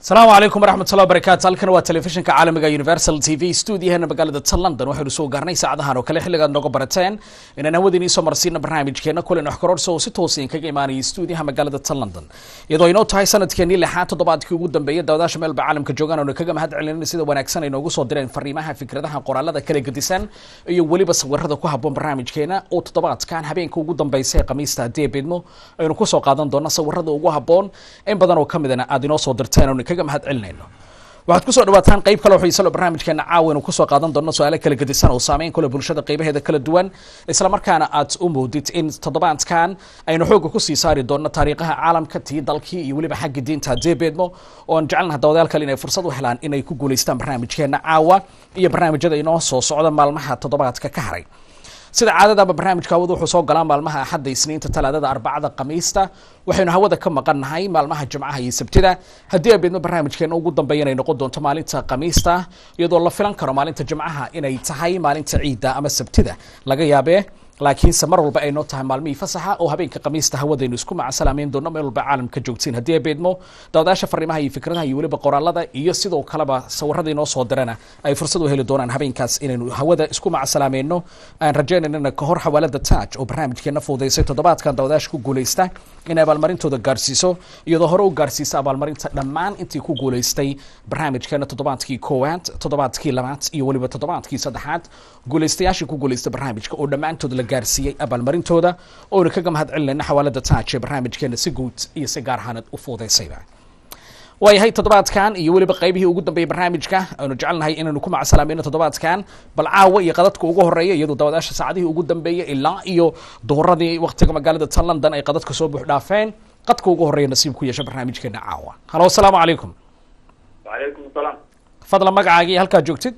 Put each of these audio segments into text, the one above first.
asalaamu calaykum waraxmat ullahi wabarakatu halkan waa telefishinka caalamiga universal t v stuudiyaheena magaalada ta london waxaynu soo gaarnay saacadahan oo kale xilligaad nooga barateen inaan hawadiin iisoo marsiina barnaamijkeena kulan waxkororsa oo si toosin kaga imaanaya stuudiyaha magaalada ta london iyadoo inoo tahay sanadkeenii lixaad toddobaadkii ugu dambeeyay daawadaasha meelba caalamka joogaan oona kaga mahad celinayna sida wanaagsan ay noogu soo direen fariimaha fikradaha qoraalada kala gedisan iyo weliba sawirada ku haboon barnaamijkeena oo toddobaadkan habeenka ugu dambeysa ee khamiista haddii beedmo aynu kusoo qaadan doona sawirada ugu haboon in badan oo kamidana aad inoo soo dirteen oona kaga mahad celinayno waxaad kusoo dhawaataan qayb kale xiisalo barnaamijkeena caawa inu kusoo qaadan doono su-aalo kala gedisan oo saameyn kule bulshada qaybaheeda kala duwan islamarkaana aad u moodid in toddobaadkan aynu xooga kusii saari doono taariikhaha caalamka tii dalkii iyo weliba xagga diinta haddii beedmo oo aan jecelnaha dawadayaal kale inay fursad u helaan inay ku guulaystaan barnaamijkeena caawa iyo barnaamijyada inoo soo socda maalmaha toddobaadka ka haray sida caadadaba barnaamijka hawada wuxuu soo galaa maalmaha axadda isniinta talaadada arbacada khamiista waxaynu hawada ka maqannahay maalmaha jimcaha iyo sabtida haddii abeedmo barnaamijkeena ugu dambeeya inay noqon doonto maalinta khamiista iyadoo la filan karo maalinta jimcaha inay tahay maalinta ciidda ama sabtida laga yaabee laakiinse mar walba ay noo tahay maalmihii fasaxa oo habeenka khamiista hawadaynu isku macasalaameyn doono meel walba caalamka joogtiin haddii ay beedmo daawadaasha fariimaha iyo fikradaha iyo weliba qoraalada iyo sidoo kaleba sawirada inoo soo dirana ay fursad u heli doonaan habeenkaas inaynu hawada isku macasalaameeno aan rajaynanana ka hor xawaalada taaj oo barnaamijkeena fuudaysay toddobaadkan daawadaasha ku guulaysta inay abaalmarintooda gaarsiiso iyadoo hore u gaarsiisa abaalmarinta dhammaan intii ku guulaystay barnaamijkeena toddobaadkii koowaad toddobaadkii labaad iyo weliba toddobaadkii saddexaad guulaystayaashii ku guulaystay barnaamijka oo dhammaantood la gaarsiiyey abaalmarintooda oona kaga mahad celinayna xawaalada taaj ee barnaamijkeena si guud iyo si gaar ahaanad u fuudaysayba waayahay toddobaadkan iyo weliba qaybihii ugu dambeeyay barnaamijka aynu jecelnahay inaynu ku macasalaamayno toddobaadkan bal caawa iyo qadadka ugu horeeya iyadoo daawadaasha saacadihii ugu dambeeyay ilaa iyo duhuradii waqtiga magaalada ta london ay qadadka soo buux dhaafeen qadka ugu horeeya nasiib ku yeesha barnaamijkeena caawa halo asalaamu calaykum wacalaykum salaam fadlan magacaagii halkaad joogtid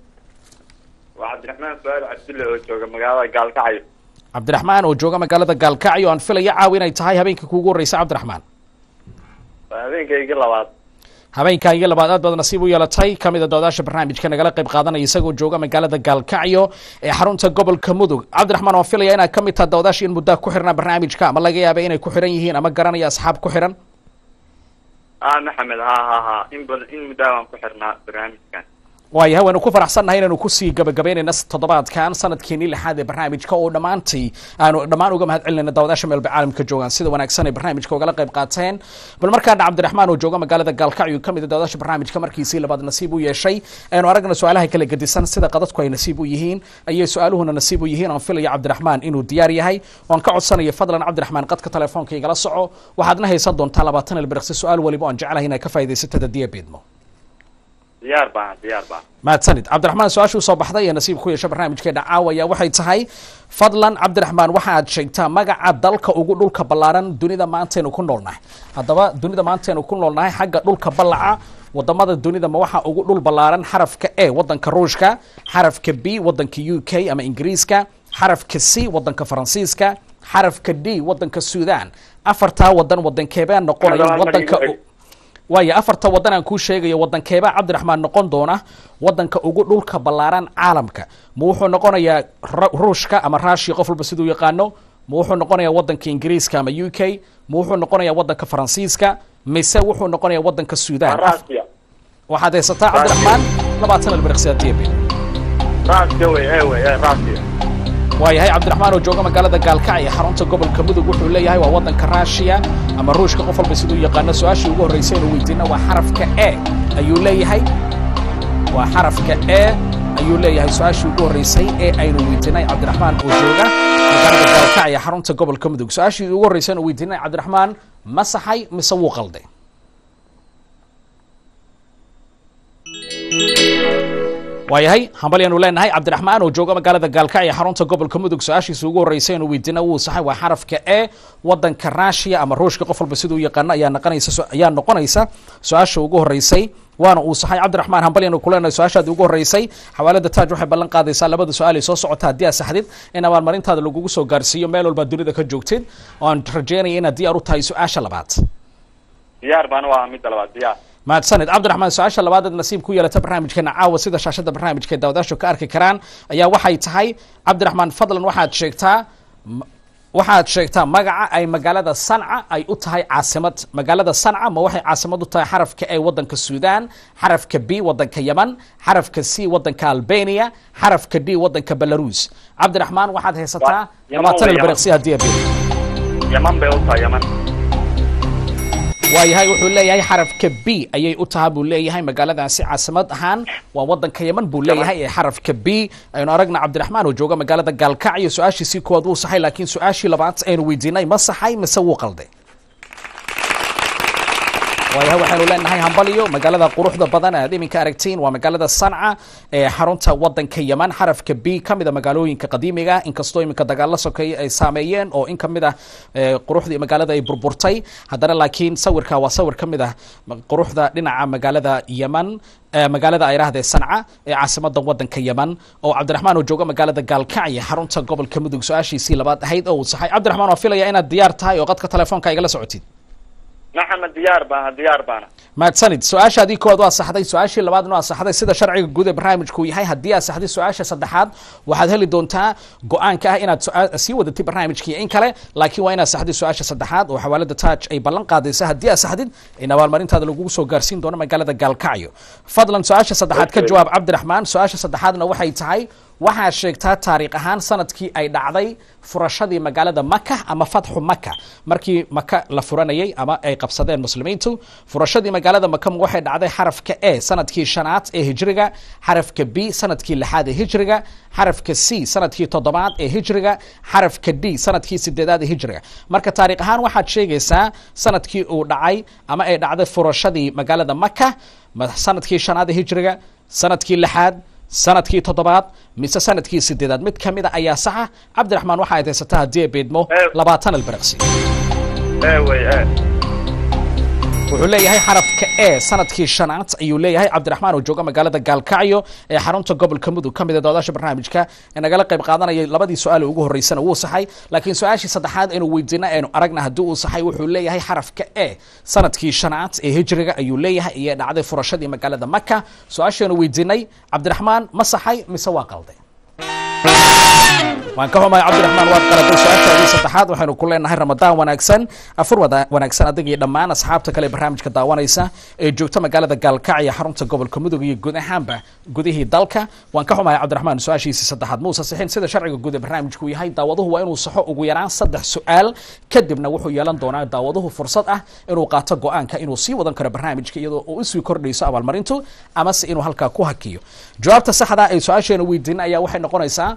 waa cabdiraxmaan su-aal cabdulle oo jooga magaalada gaalkacyo cabdiraxmaan oo jooga magaalada gaalkacyo aan filaya caawa inay tahay habeenka kuugu horreysa cabdiraxmaan waa habeenkaygii labaad habeenkaagii labaad aad baad nasiib u yeelatay kamid a doodaasha barnaamijka nagala qayb qaadanaya isagoo jooga magaalada gaalkacyo ee xarunta gobolka mudug cabdiraxmaan waan filaya inaad ka mid taha dawadaasha in muddaa ku xirnaa barnaamijka ama laga yaaba inay ku xiran yihiin ama garanaya asxaab ku xiran ah maxamed ha ha ha in badan in muddaa waan ku xirnaa barnaamijkan waayahay waynu ku faraxsannahay inaynu kusii gabagabaynayna toddobaadkan sanadkeenii lixaad ee barnaamijka oo dhammaantay aanu dhammaan uga mahad celinayna daawadaasha meelba caalamka joogaan sida wanaagsan ay barnaamijka ugala qayb qaateen bal markaana cabdiraxmaan oo jooga magaalada gaalkacyo ka mid a daawadaasha barnaamijka markiisii labaad nasiib u yeeshay aynu aragna su-aalaha kala gedisan sida qadadku ay nasiib u yihiin ayay su-aaluhuna nasiib u yihiin aan filaya cabdiraxmaan inuu diyaar yahay waan ka codsanaya fadlan cabdiraxmaan qadka telefoonka igala soco waxaadna haysan doontaa labaatan ilbiriqsi su-aal waliba aan jeclahay inay ka faa'idaysatad haddii ay beedmo diyaar baan diyaar baan mahadsanid cabdiraxmaan su-aashuu soo baxday ee nasiib ku yeesha barnaamijkeena caawaya waxay tahay fadlan cabdiraxmaan waxaad sheegtaa magaca dalka ugu dhulka ballaaran dunida maantaynu ku noolnahay haddaba dunida maantaynu ku noolnahay xagga dhulka ballaca wadamada dunida ma waxaa ugu dhul ballaaran xarafka a wadanka ruushka xarafka b wadanka u k ama ingiriiska xarafka c wadanka faransiiska xarafka d wadanka sudan afartaa wadan wadankeebaa noqonaya wadanka waayo afarta wadan aan kuu sheegayo wadankeebaa cabdiraxmaan noqon doona wadanka ugu dhulka ballaaran caalamka ma wuxuu noqonayaa ruushka ama rushia qof walba siduu yaqaano ma wuxuu noqonayaa wadanka ingiriiska ama u k ma wuxuu noqonayaa wadanka faransiiska mise wuxuu noqonayaa wadanka sudan rasia waxaad haysataa cabdiraxmaan labaatan albiriqsiadeebe rasia wey e wey e rasia waayahay cabdiraxmaan oo jooga magaalada gaalkacyo xarunta gobolka mudug wuxuu leeyahay waa wadanka rushia ama ruushka qof walba siduu yaqaano su-aashii ugu horreysay inu weydiina waa xarafka e ayuu leeyahay waa xarafka e ayuu leeyahay su-aashii ugu horreysay ee aynu weydiinay cabdiraxmaan oo jooga magaalada gaalkacyo xarunta gobolka mudug su-aashii ugu horreysay inu weydiinay cabdiraxmaan ma saxay mise wuu qalday waayahay hambalyaanu leenahay cabdiraxmaan oo jooga magaalada gaalkacyo xarunta gobolka mudug su-aashiisa ugu horreysay inuu weydiina wuu saxay waa xarafka e wadanka rushia ama ruushka qof walba siduu yaqaano ayaa noqonaysa ayaa noqonaysa su-aasha ugu horreysay waana uu saxay cabdiraxmaan hambalyaanu ku leenahay su-aashaadi ugu horreysay xawaalada taaj waxay ballan qaadaysaa labada su-aal ay soo socota haddii aad saxdid in abaalmarintaada lagugu soo gaarsiiyo meel walba dunida ka joogtid oan rajeynaya inaad diyaar u tahay su-aasha labaad diyaar baan waa midda labaad diyaar mahadsanid cabdiraxmaan su-aasha labaadeed nasiib ku yeelata barnaamijkeena caawa sida shaashada barnaamijka daawadaashu ka arki karaan ayaa waxay tahay cabdiraxmaan fadlan waxaad sheegtaa waxaad sheegtaa magaca ay magaalada sanca ay u tahay caasimad magaalada sanca ma waxay caasimad u tahay xarafka a wadanka sudan xarafka b wadanka yeman xarafka c wadanka albania xarafka d wadanka belarus cabdiraxmaan waxaad haysataa Yemen labaatan waa ilbiriqsi haddii abe yaman bay u tahay yaman waayahay wuxuu leeyahay xarafka b ayay u tahay buu leeyahay magaaladaasi caasimad ahaan waa wadanka yeman buu leeyahay ee xarafka b aynu aragna cabdiraxmaan oo jooga magaalada gaalkacyo su-aashiisii koowaad wuu saxay laakiin su-aashii labaad aynu weydiinay ma saxay mise wuu qalday waayahay waxaynu leenahay hambaliyo magaalada quruxda badan aad iminka aragtiin waa magaalada sanca ee xarunta wadanka yeman xarafka b ka mid a magaalooyinka qadiimiga inkastoo iminka dagaalo sokeeye ay saameeyeen oo in ka mid ah ee, quruxdii magaalada ay burburtay haddana laakiin sawirka waa sawir ka mid ah ma- quruxda dhinaca magaalada yeman ee, magaalada ay idhaahdee sanca ee caasimada wadanka yeman oo cabdiraxmaan oo jooga magaalada gaalkacyo xarunta gobolka mudug su-aashiisii labaad ahayd oo uu saxay cabdiraxmaan waa filaya inaad diyaar tahay oo qadka telefoonka igala socotid maxamed diyaar baana diyaar baana mahadsanid su-aashaadii koowaad waa saxday su-aashii labaadna waa saxday sida sharciga guud ee barnaamijku yahay haddii aad saxday su-aasha saddexaad waxaad heli doontaa go-aanka ah inaad su-aa- sii wadatid barnaamijkii in kale laakiin waa inaad saxday su-aasha saddexaad oo xawaalada taaj ay ballan qaadaysa haddii aad saxdid in abaalmarintaada lagugu soo gaarsiin doono magaalada gaalkacyo fadlan su-aasha saddexaad ka Okay. jawaab cabdiraxmaan su-aasha saddexaadna waxay tahay waxaad sheegtaa taariikh ahaan sanadkii ay dhacday furashadii magaalada maka ama fatxu maka markii maka la furanayay ama ay qabsadeen muslimiintu furashadii magaalada maka waxay dhacday xarafka a sanadkii shanaad ee hijriga xarafka b sanadkii lixaad ee hijriga xarafka c sanadkii toddobaad ee hijriga xarafka d sanadkii sideedaad ee hijriga marka taariikh ahaan waxaad sheegaysaa sanadkii uu dhacay ama ay dhacday furashadii magaalada maka ma- sanadkii shanaad ee hijriga sanadkii lixaad sanadkii toddobaad mise sanadkii sideedaad mid ka mid a ayaa saxa cabdiraxmaan waxa aad haysataa haddii ay beedmo Eh. labaatan ilbiriqsi ee wey ee wuxuu leeyahay xarafka e sanadkii shanaad ayuu leeyahay cabdiraxmaan oo jooga magaalada gaalkacyo ee xarunta gobolka mudug ka mid a doodaasha barnaamijka ee nagala qayb qaadanayay labadii su-aal ee ugu horreysana wuu saxay laakiin su-aashii saddexaad aynu weydiina aynu aragna haddii uu saxay wuxuu leeyahay xarafka e sanadkii shanaad ee hijriga ayuu leeyahay iyo dhacday furashadii magaalada maka su-aashaanu weydiinay cabdiraxmaan ma saxay mise waa qalday waan ka xumahay cabdiraxmaan waad qalatay su-aashaadii saddexaad waxaynu ku leenahay ramadaan wanaagsan afur wada wanaagsan adig iyo dhammaan asxaabta kale ee barnaamijka daawanaysa ee joogta magaalada gaalkacyo xarunta gobolka mudug iyo guud ahaanba gudihii dalka waan ka xumahay cabdiraxmaan su-aashiisii saddexaad muusa sixin sida sharciga guud ee barnaamijku yahay daawaduhu waa inuu saxo ugu yaraan saddex su-aal kadibna wuxuu yeelan doonaa daawaduhu fursad ah inuu qaato go-aanka inuu sii wadan karo barnaamijka iyadoo uu usii kordhayso abaalmarintu amase inuu halkaa ku hakiyo jawaabta saxda ee su-aasheena weydiin ayaa waxay noqonaysaa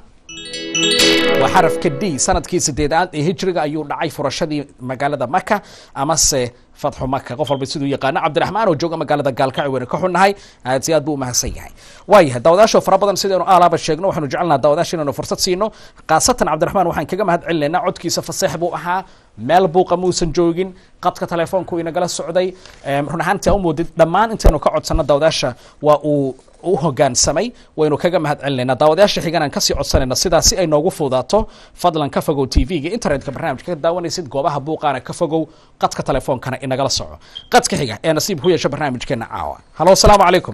waa xarafka d sanadkii sideedaad ee hijriga ayuu dhacay furashadii magaalada maka amase fatxu maka qof walba siduu yaqaano cabdiraxmaan oo jooga magaalada gaalkacyo waynu ka xunnahay aad si aad buu umahadsan yahay waayahay daawadaasho fara badan sidaynu aalaaba sheegno waxaanu jecelnaha daawadaasha inaynu fursad siino khaasatan cabdiraxmaan waxaan kaga mahad celinaynaa codkiisa faseex buu ahaa meel buuqa muusan joogin qadka telefoonku inagala socday Em, run ahaantii aa u moodid dhammaan intaynu ka codsanno daawadaasha waa uu u hogaansamay waynu kaga mahad celinaynaa daawadayaasha xigan aan kasii codsanayna sidaa si ay noogu fudaato fadlan ka fogow tv-ga internetka barnaamijka ka daawanaysid goobaha buuqaana ka fogow qadka telefoonkana inagala soco qadka xiga ee nasiib ku yeesha barnaamijkeena caawa halo asalaamu calaykum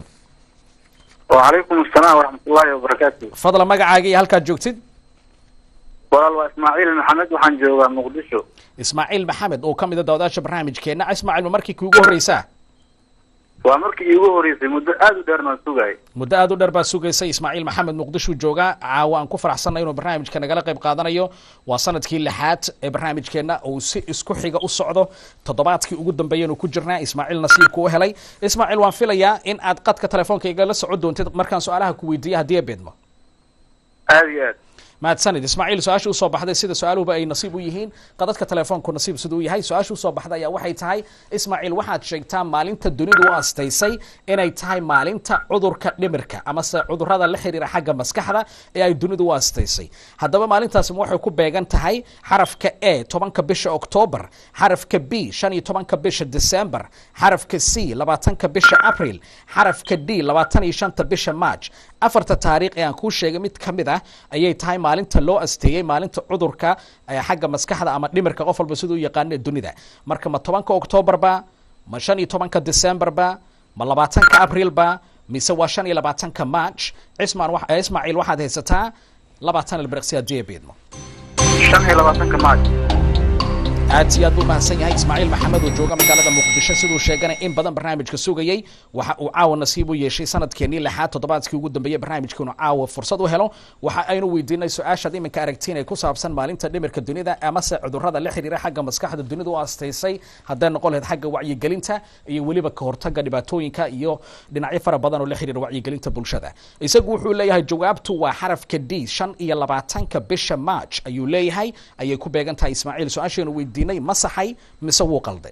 وعليكم السلام ورحمة الله وبركاته fadlan magacaaga iyo halkaad joogtid walaal waa ismaaciil maxamed waxaan joogaa muqdisho ismaaciil maxamed oo ka mid a daawadayaasha barnaamijkeena ismaaciil ma markii kuugu horreysaa waa markii iigu horeysay muddo aada u dheer baan sugayay muddo aad u dheer baa sugaysay ismaaciil maxamed muqdisho jooga caawa aan ku faraxsanay inuu barnaamijka nagala qayb qaadanayo waa sanadkii lixaad ee barnaamijkeena uu si isku xiga u socdo toddobaadkii ugu dambeeyanu ku jirnaa ismaaciil nasiibku u helay ismaaciil waan filayaa in aad qadka telefoonka igala socon doontid markaan su-aalaha ku weydiiya haddii ay beedmo aada iyo aad mahadsanid ismaaciil su-aasha usoo baxday sida su-aaluhuba ay nasiib u yihiin qadadka telefoonku nasiib siduu yahay su-aasha usoo baxday ayaa waxay tahay ismaaciil waxaad sheegtaa maalinta dunidu u astaysay inay tahay maalinta cudurka dhimirka amase cudurada la xiriira xagga maskaxda ee ay dunidu u astaysay haddaba maalintaasi waxay ku beegan tahay xarafka a tobanka bisha octoobar xarafka b shan iyo tobanka bisha december xarafka c labaatanka bisha april xarafka d labaatan iyo shanta bisha march afarta taariikh ee aan kuu sheegay mid ka mid ah ayay tahay maalinta loo asteeyey maalinta cudurka ee xagga maskaxda ama dhimirka qof walba siduu yaqaano ee dunida marka ma tobanka octoobar ba ma shan iyo tobanka december ba ma labaatanka april ba mise waa shan iyo labaatanka march cismaan wa- eh, ismaaciil waxaad haysataa labaatan ilbiriqsi haddii ay beedmo shan iyo labaatanka maaj aad iyo aad buu mahadsan yahay ismaaciil maxamed oo jooga magaalada muqdisho siduu sheeganay in badan barnaamijka sugayey waxa uu caawa nasiib u yeeshay sanadkeenii lixaad toddobaadkii ugu dambeeyey barnaamijka inuu caawa fursad u helo waxa aynu weydiinay su-aashaad iminka aragtiin ee ku saabsan maalinta dhimirka dunida amase cudurrada la xiriira xagga maskaxda dunida u astaysay hadday noqon lahayd xagga wacyigelinta iyo weliba ka hortagga dhibaatooyinka iyo dhinacyo fara badan oo la xiriira wacyigelinta bulshada isagu wuxuu leeyahay jawaabtu waa xarafka d shan iyo labaatanka bisha march ayuu leeyahay ayay ku beegan tahay ismaaciil su-aasheenu weydiinay ma saxay mise wuu qalday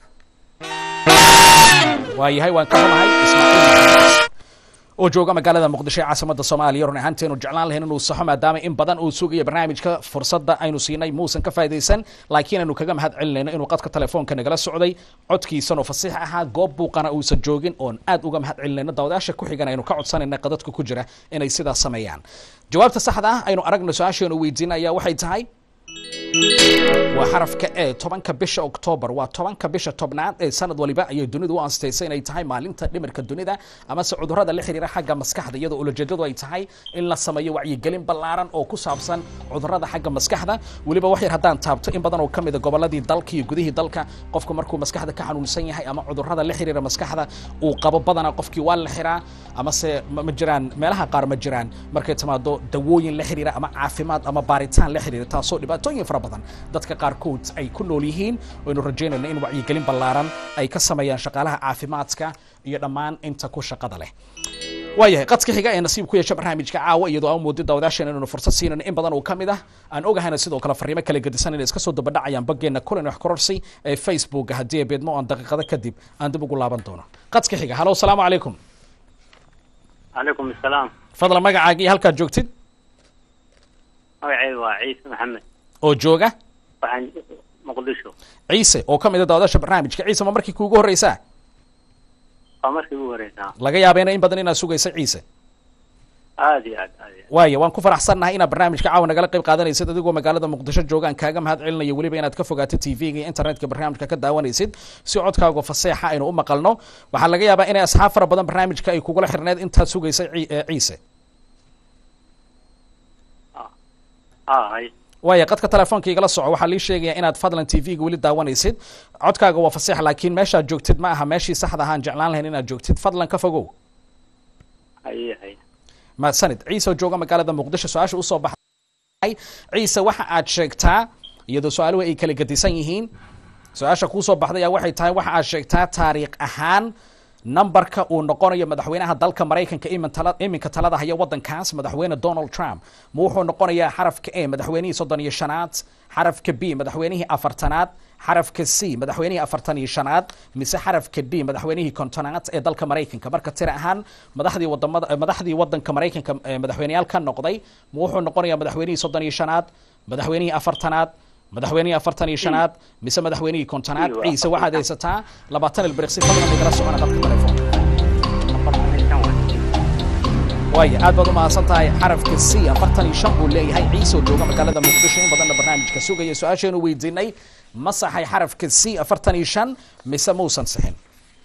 waayahay waan ka xumahay ismaaciil oo jooga magaalada muqdisho ee caasimada soomaaliya run ahaanteenu jeclaan lahayn inuu saxo maadaama in badan uu sugayo barnaamijka fursadda aynu siinay muusan ka faa'idaysan laakiin aynu kaga mahad celinayno inuu qadka telefoonka nagala socday codkiisan oo fasiix ahaa goob buuqana uusan joogin oon aad uga mahad celinayno daawadayaasha ku xigan aynu ka codsanayna qadadka ku jira inay sidaas sameeyaan jawaabta saxda ah aynu aragno su-aasheenu weydiina ayaa waxay tahay waa xarafka e tobanka bisha octoobar waa tobanka bisha tobnaad ee sanad waliba ayay dunidu u anstaysay inay tahay maalinta dhimirka dunida amase cudurrada la xiriira xagga maskaxda iyadoo ulajeedadu ay tahay in la sameeyo wacyigelin ballaaran oo ku saabsan cudurrada xagga maskaxda weliba wax yar haddaan taabto in badan oo ka mida gobolladii dalka iyo gudihii dalka qofka markuu maskaxda ka xanuunsan yahay ama cudurrada la xiriira maskaxda uu qabo badanaa qofkii waa la xiraa amase ma jiraan meelaha qaar ma jiraan markay timaado dawooyin la xiriira ama caafimaad ama baaritaan la xiriira taasoo dhibaatooyin fara badan dadka qaarkood ay ku nool yihiin waynu rajaynayna in wacyigelin ballaaran ay ka sameeyaan shaqaalaha caafimaadka iyo dhammaan inta ku shaqada leh waayahay qadka xiga ee nasiib ku yeesha barnaamijka caawa iyadoo aan moodin daawadaashan inaynu fursad siinayno in badan oo ka mid ah aan ogahayna sidoo kale fariimo kala gedisan inay iska soo dabadhacayaan baggeena kulan wax kororsi ee facebook haddii ay beedmo aan daqiiqado kadib aan dib ugu laaban doono qadka xiga halo asalaamu calaykum calaykum asalaam fadlan magacaaga iyo halkaad joogtid magacayga waa ciise maxamed oo jooga waxaan muqdisho ciise oo ka mid a daawadaasha barnaamijka ciise ma markii kuugu horreysaa waa markii ugu horeysaa laga yaabeena in badan inaad sugaysa ciise aad iyo aad aad iyo waaya waan ku faraxsannahay inaad barnaamijka caawa nagala qayb qaadanaysid adigoo magaalada muqdisho joogaan kaaga mahad celinayo weliba inaad ka fogaato t v-ga iyo internetka barnaamijka ka daawanaysid si codkaaga faseexa aynu u maqalno waxaa laga yaabaa inay asxaab fara badan barnaamijka ay kugula xirneed intaad sugaysay ci- ee ciise ah hay waaya qadka telefoonka igala soco waxaa lii sheegayaa inaad fadlan t v-ga weli daawanaysid codkaaga waa faseex laakiin meeshaad joogtid ma aha meeshii saxda ahaan jeclaan lahayn inaad joogtid fadlan ka fogow haye haye mahadsanid ciise oo jooga magaalada muqdisho su-aasha usoo baxay ciise waxa aad sheegtaa iyadoo su-aaluhu ay kala gedisan yihiin su-aasha kuusoo baxday ayaa waxay tahay waxa aad sheegtaa taariikh ahaan numberka uu noqonayo madaxweynaha dalka maraykanka imin tala- iminka talada haya wadankaas madaxweyne donald trump ma wuxuu noqonayaa xarafka a madaxweynihii soddon iyo shanaad xarafka b madaxweynihii afartanaad xarafka c madaxweynihii afartan iyo shanaad mise xarafka d madaxweynihii kontonaad ee dalka maraykanka marka tira ahaan madaxdii wadamada eh, madaxdii wadanka maraykanka ee madaxweyneyaal ka noqday ma wuxuu noqonayaa madaxweynihii soddon iyo shanaad madaxweynihii afartanaad madaxweynihii afartan iyo shanaad mise madaxweynihii kontonaad Iyo ciise afartan. waxaad haysataa labaatan ilbiriqsi fadlan igala socona dadka telefoonka afartan iyo shan waay waaya aad baad u mahadsan tahay xarafka c afartan iyo shan buu leeyahay ciise oo jooga magaalada muqdisho in badanna barnaamijka sugaya su-aasheenu weydiinay ma saxay xarafka c afartan iyo shan mise muusan sixin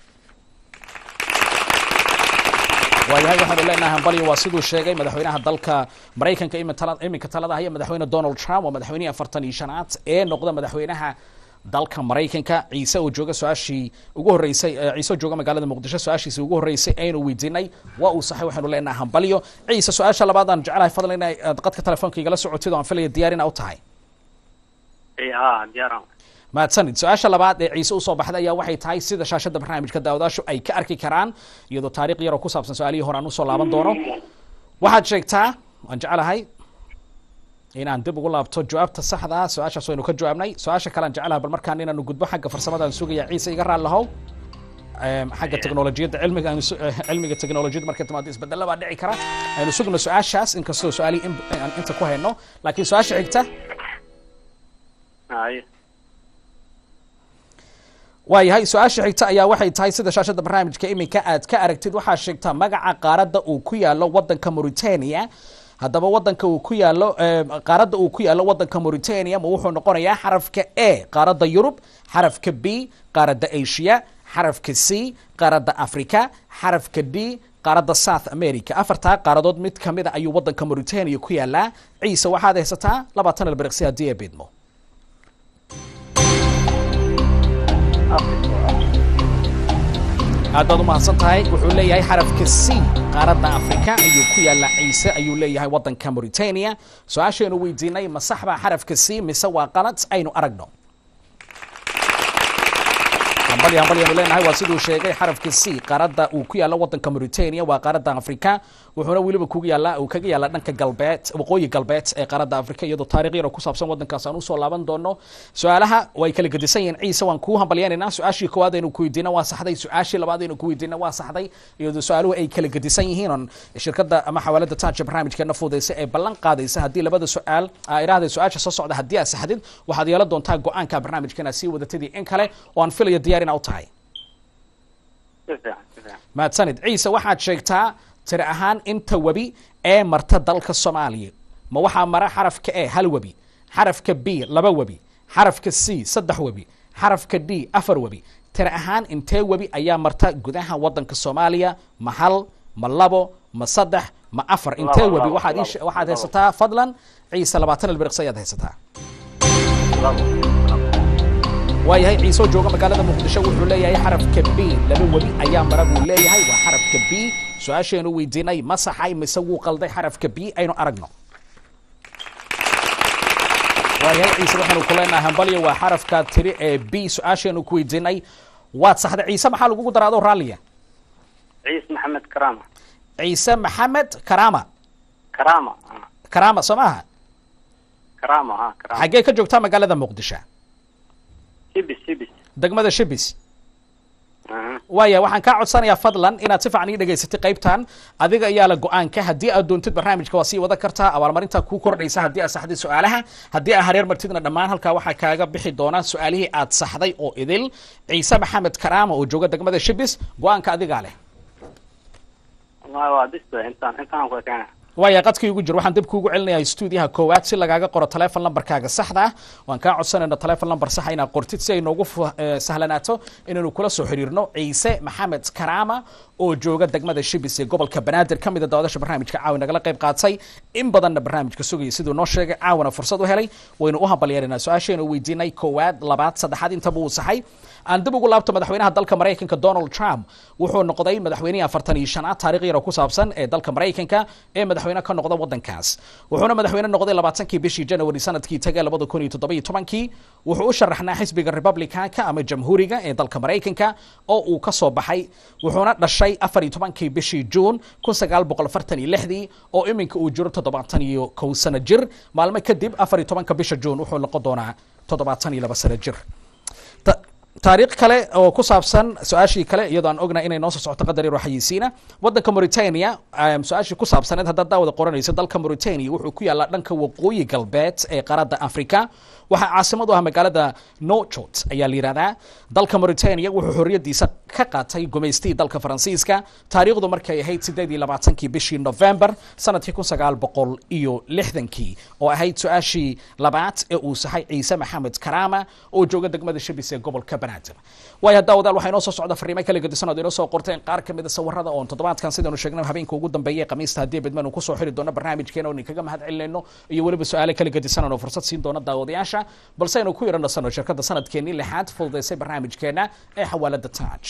waayahay waxaanu leenahay hambalyo waa siduu sheegay madaxweynaha dalka maraykanka imin tala- iminka talada haya madaxweyne donald trump waa madaxweynihii afartan iyo shanaad ee noqda madaxweynaha dalka maraykanka ciise oo jooga su-aashii ugu horreysay eh, ciise oo jooga magaalada muqdisho su-aashiisii ugu horreysay aynu weydiinay waa uu saxay waxaanu leenahay hambalyo ciise su-aasha labaad aan jecelahay fadlan in aad qadka telefoonka igala socotid oo aan filaya diyaar ina u tahay Ee, ah diyaaran mahadsanid su-aasha labaad ee ciise usoo baxday ayaa waxay tahay sida shaashada barnaamijka daawadaashu ay ka arki karaan iyadoo taariikh yar oo ku saabsan su-aalihii hore aan usoo laaban doono waxaad sheegtaa waan jecelahay inaan dib ugu laabto jawaabta saxda ah su-aashaas waynu ka jawaabnay su-aasha kale aan jecelahay bal markaan inaanu gudbo xagga farsamadaan sugaya ciise iga raali lahow Em, xagga teknolojiyadda cilmiga aanu su- eh, cilmiga teknolojiyadda markay timaado isbedelo baa dhici kara aynu sugno su-aashaas inkastoo su-aalihii in- aan inta ku hayno laakiin su-aasha xigta haye waayahay su-aasha xigta ayaa waxay tahay sida shaashada barnaamijka iminka aad ka aragtid waxaa sheegtaa magaca qaaradda uu ku yaalo wadanka mauritania haddaba wadanka uu ku yaalo eh, qaaradda uu ku yaalo wadanka mauritania ma wuxuu noqonayaa xarafka a qaaradda yurub xarafka b qaaradda asia xarafka c qaaradda africa xarafka d qaaradda south america afartaa qaaradood mid ka mid a ayuu waddanka mauritania ku yaalaa ciise waxaad haysataa labaatan ilbiriqsi haddii ay bidmo aad baad u mahadsan tahay wuxuu leeyahay xarafka c qaaradda afrika ayuu ku yaallaa ciise ayuu leeyahay waddanka mauritania su-aashaynu weydiinay ma sax baa xarafka c mise waa qalad aynu aragno hambali hambali aynu leenahay waa siduu sheegay xarafka c qaaradda uu ku yaalla waddanka mauritania waa qaaradda afrika wuxuuna weliba kuga yaallaa uu kaga yaallaa dhanka galbeed waqooyi galbeed ee qaaradda afrika iyadoo taarikh yaro ku saabsan waddankaas aan usoo laaban doono su-aalaha way kala gedisan yihiin ciise waan kuu hambalyaynaynaa su-aashii koowaad aynu ku weydiina waa saxday su-aashii labaad aynu ku weydiina waa saxday iyadoo su-aaluhu ay kala gedisan yihiin on shirkadda ama xawaalada taaja barnaamijkeena fudaysa ee ballan qaadaysa haddii labada su-aal aa idhaahday su-aasha soo socda haddii aad saxdid waxaad yeelan doontaa go-aanka barnaamijkeena sii wadatadii in kale oo aan filayo diyaar ina u tahay si fiican si fiican mahadsanid ciise waxaad sheegtaa tiri ahaan inta webi ee marta dalka soomaaliya ma waxaa mara xarafka e hal webi xarafka b laba webi xarafka c saddex webi xarafka d afar webi tiri ahaan intee webi ayaa marta gudaha waddanka soomaaliya ma hal ma labo ma saddex ma afar intee Labo, webi labo, waxaad ii labo, she- waxaad labo. haysataa fadlan ciise labaatan ilbiriqsi ayaad haysataa labo labo waayahay ciise oo jooga magaalada muqdisho wuxuu leeyahay xarafka b laba webi ayaa mara buu leeyahay waa xarafka b su-aasheenu weydiinay ma saxay mise wuu qalday xarafka b aynu aragno waayahay ciise waxaanu ku leenahay hambalyo waa xarafka tiri ee b su-aasheenu ku weydiinay waad saxday ciise maxaa lagugu daraado raalliya ciis maxamed karaama ciise maxamed karaama karaama ah, karaama soo maaha karaama ha karaama xaggee ka joogtaa magaalada muqdisho sibis sibis degmada shibis aha waaya waxaan kaa codsanayaa fadlan inaad si fiican ii dhegaysatay qaybtan adiga ayaa la go-aanka haddii aad doontid barnaamijka waa sii wada kartaa abaalmarinta kuu kordhaysa haddii aad saxday su-aalaha haddii aad hareer martidna dhammaan halkaa waxaa kaaga bixi doona su-aalihii aad saxday oo idil ciise maxamed karaama oo jooga degmada shibis go-aanka adigaa leh wallahi waa bis intaan intaan ku keena waaya qadkii ugu jir waxaan dib kuugu celinayaa stuudiyaha koowaad si lagaaga qoro telefon lambarkaaga saxda ah waan kaa codsanayna telefon lambar saxa inaad qortid si ay noogu fu- eh, sahlanaato inaynu kula soo xiriirno ciise maxamed karaama oo jooga degmada shibis ee gobolka banaadir ka mid a daawadaasha barnaamijka caawi nagala qayb qaatay in badanna barnaamijka sugaya siduu noo sheegay caawana fursad u helay waynu u hambalyeeraynaa su-aashaynu weydiinay koowaad labaad saddexaad intaba uu saxay aan dib ugu laabto madaxweynaha dalka maraykanka donald trump wuxuu noqday madaxweynihii afartan iyo shanaad taarikh yaro ku saabsan ee dalka maraykanka ee madaxweyne ka noqda waddankaas wuxuuna madaxweyne noqday labaatankii bishii january sanadkii tagay labada kun iyo toddoba iyo tobankii wuxuu u sharaxnaa xisbiga republicanka ama jamhuuriga ee dalka maraykanka oo uu ka soo baxay wuxuuna dhashay afar iyo tobankii bishii juun kun sagaal boqol afartan iyo lixdii oo iminka uu jiro toddobaatan iyo kow sano jir maalmo kadib afar iyo tobanka bisha juun wuxuu noqon doonaa toddobaatan iyo laba sano jir Ta- taariikh kale oo ku saabsan su-aashii kale iyadoo aan ognahay inay noo soo socoto qadar yar oo xayeysiina waddanka mauritania em, su-aashii ku saabsaneed haddaad daawada qoranayso dalka mauritania wuxuu ku yaallaa dhanka waqooyi galbeed ee qaaradda africa waxaa caasimad u ah magaalada nojot ayaa la yidhahdaa dalka mauritania wuxuu xorriyadiisa ka qaatay gumaystii dalka faransiiska taariikhdu markay ahayd sideed iyo labaatankii bishii november sanadkii kun sagaal boqol iyo lixdankii oo ahayd su-aashii labaad ee uu saxay ciise maxamed karaama oo jooga degmada shabis ee gobolka banaadir waayo haddaa wadaal waxaa inoo soo socda fariimo kala gedisan ood inoo soo qorteen qaar ka mid a sawirada oon toddobaadkan sidaynu sheegnay habeenka ugu dambeeya ee khamiista haddii bedmanu kusoo xiri doono barnaamijkeena oo idinkaga mahad celinayno iyo weliba su-aale kala gedisan oo fursad siin doono daawadayaasha balse aynu ku yara nasano shirkadda sanadkeenii lixaad fududaysay barnaamijkeena ee xawaalada taaj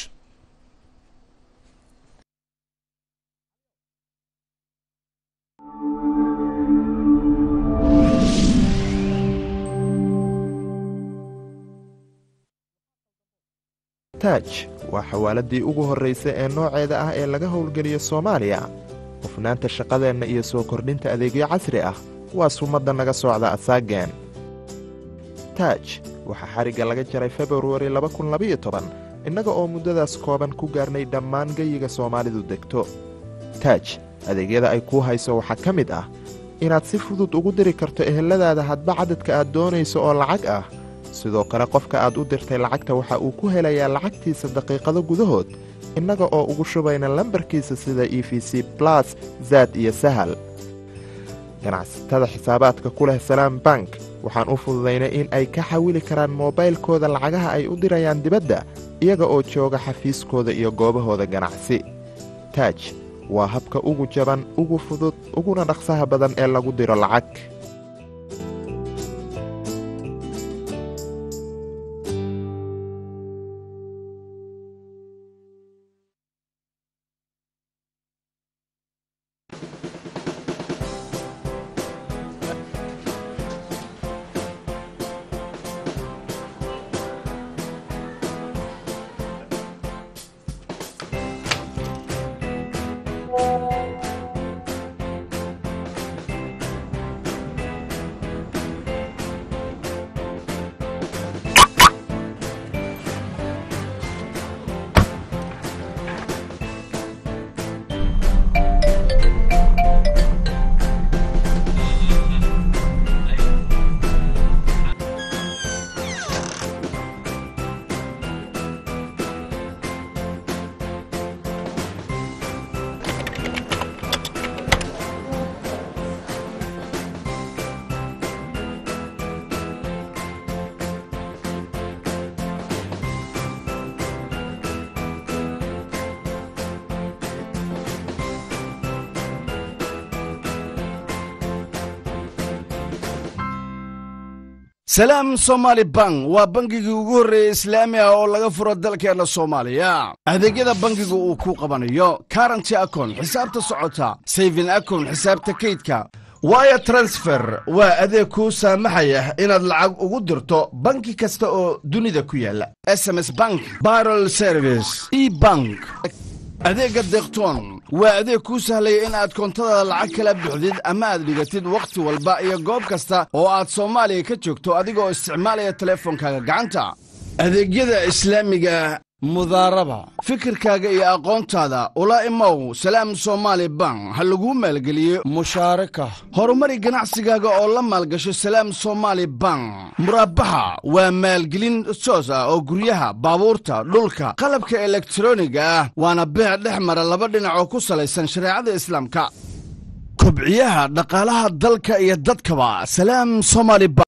taaj waa xawaaladii ugu horraysay ee nooceeda ah ee laga howlgeliyo soomaaliya hufnaanta shaqadeenna iyo soo kordhinta adeegyo casri ah waa sumadda naga socda asaageen taaj waxaa xarigga laga jaray februari innaga oo muddadaas kooban ku gaarnay dhammaan geyiga soomaalidu degto taaj adeegyada ay kuu hayso waxaa ka mid ah inaad si fudud ugu diri karto eheladaada hadba cadadka aad doonayso oo lacag ah sidoo kale qofka aad u dirtay lacagta waxa uu ku helayaa lacagtiisa daqiiqado gudahood innaga oo ugu shubayna lambarkiisa sida e v c blas zaad iyo sahal ganacsatada xisaabaadka ku leh salaam bank waxaan u fududaynay in ay ka xawili karaan moobaylkooda lacagaha ay u dirayaan dibadda iyaga oo jooga xafiiskooda iyo goobahooda ganacsi taaj waa habka ugu jaban ugu fudud uguna dhaqsaha badan ee lagu diro lacag salaam somaali bank waa bangigii ugu horreeyey islaami ah oo laga furo dalkeenna soomaaliya adeegyada bangiga uu ku qabanayo karanty akon xisaabta socota sayfin akon xisaabta kaydka waya transfer waa adeeg kuu saamaxaya inaad lacag ugu dirto banki kasta oo dunida ku yaala sms bank barol service e bank adeegga deeqtoon waa adeeg kuu sahlaya in aad koontada lacag kala buxdid ama aad dhigatid wakhti walba iyo goob kasta oo aad soomaaliya ka joogto adigoo isticmaalaya teleefonkaaga gacanta adeegyada islaamiga mudaaraba fikirkaaga iyo aqoontaada ula imow salaam somaali bank ha laguu maalgeliyo mushaaraka horumari ganacsigaaga oo la maalgasho salaam somaali bank muraabaxa waa maalgelin toos ah oo guryaha baabuurta dhulka qalabka elektroniga ah waana beec dhex mara laba dhinac oo ku salaysan shareecada islaamka kobciyaha dhaqaalaha dalka iyo dadkaba salaam somaali bank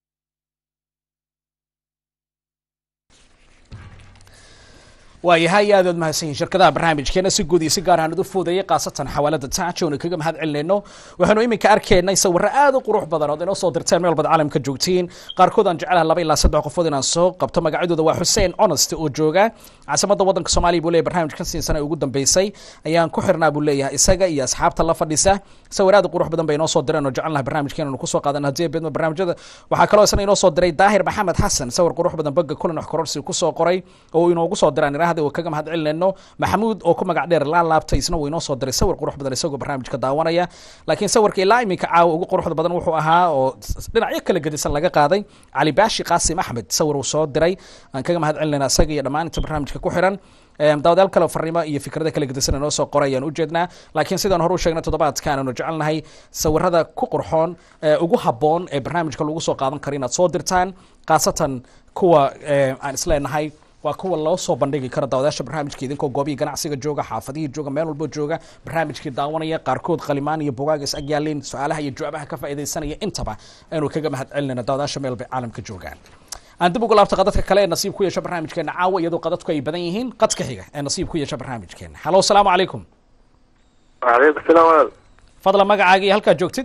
waayahay aad ood mahadsanyihin shirkadaha barnaamijkeena si guud iyo si gaar ahaan udu fuudayay khaasatan xawaalada taajo oona kaga mahad celinayno waxaanu iminka arkaynay sawirro aad u qurux badan ood inoo soo dirteen meel bad caalamka joogtiin qaarkood aan jecelaha laba ilaa saddex qofood inaan soo qabto magacyadooda waa xuseen honest oo jooga caasimadda waddanka soomaaliya buu leeyahy barnaamijkan siin sana ugu dambeysay ayaan ku xirnaa buu leeyahay isaga iyo asxaabta la fadhisa sawir aad u qurux badan bay inoo soo direen oo jecelnaha barnaamijkeena anu kusoo qaadan haddii beedma barnaamijyada waxaa kaloo isna inoo soo diray daahir maxamed xasan sawir qurux badan bagga kulan wax kororsi kusoo qoray oo inoogu soo diraan iraahda oo kaga mahad celinayno maxamuud oo ku magac dheer laa laabtay isna wuu inoo soo diray sawir qurux badan isagoo barnaamijka daawanaya laakiin sawirka ilaa iminka caawa ugu quruxda badan wuxuu ahaa oo dhinacyo kala gedisan laga qaaday cali baashi qaasim axmed sawir uu soo diray aan kaga mahad celinayna isaga iyo dhammaan inta barnaamijka ku xiran daawadayaal kale farriimo iyo fikrada kala gedisan inoo soo qoray ayaan ujeednaa laakiin sidaan hore u sheegnay toddobaadkan aanu jecelnahay sawirada ku qurxoon ugu habboon ee barnaamijka lagu soo qaadan karo inaad soo dirtaan khaasatan kuwa aan isleenahay waa kuwa loo soo bandhigi kara daawadayaasha barnaamijka idinkoo goobihii ganacsiga jooga xaafadihii jooga meel walbo jooga barnaamijkii daawanaya qaarkood qalimaan iyo bugaag is agyaalin su-aalaha iyo jawaabaha ka faaidaysanaya intaba aynu kaga mahad celinayna daawadayaasha meel bay caalamka joogaan aan dib ugu laabta qadadka kale ee nasiib ku yeesha barnaamijkeena caawa iyadoo qadadku ay badan yihiin qadka xiga ee nasiib ku yeesha barnaamijkeena halo asalaamu calaykum waaleykum salaam walaal fadla magacaaga iyo halkaad joogtid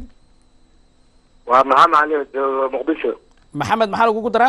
waa maxamed cali jooga muqdisho maxamed maxaa lagugu daraa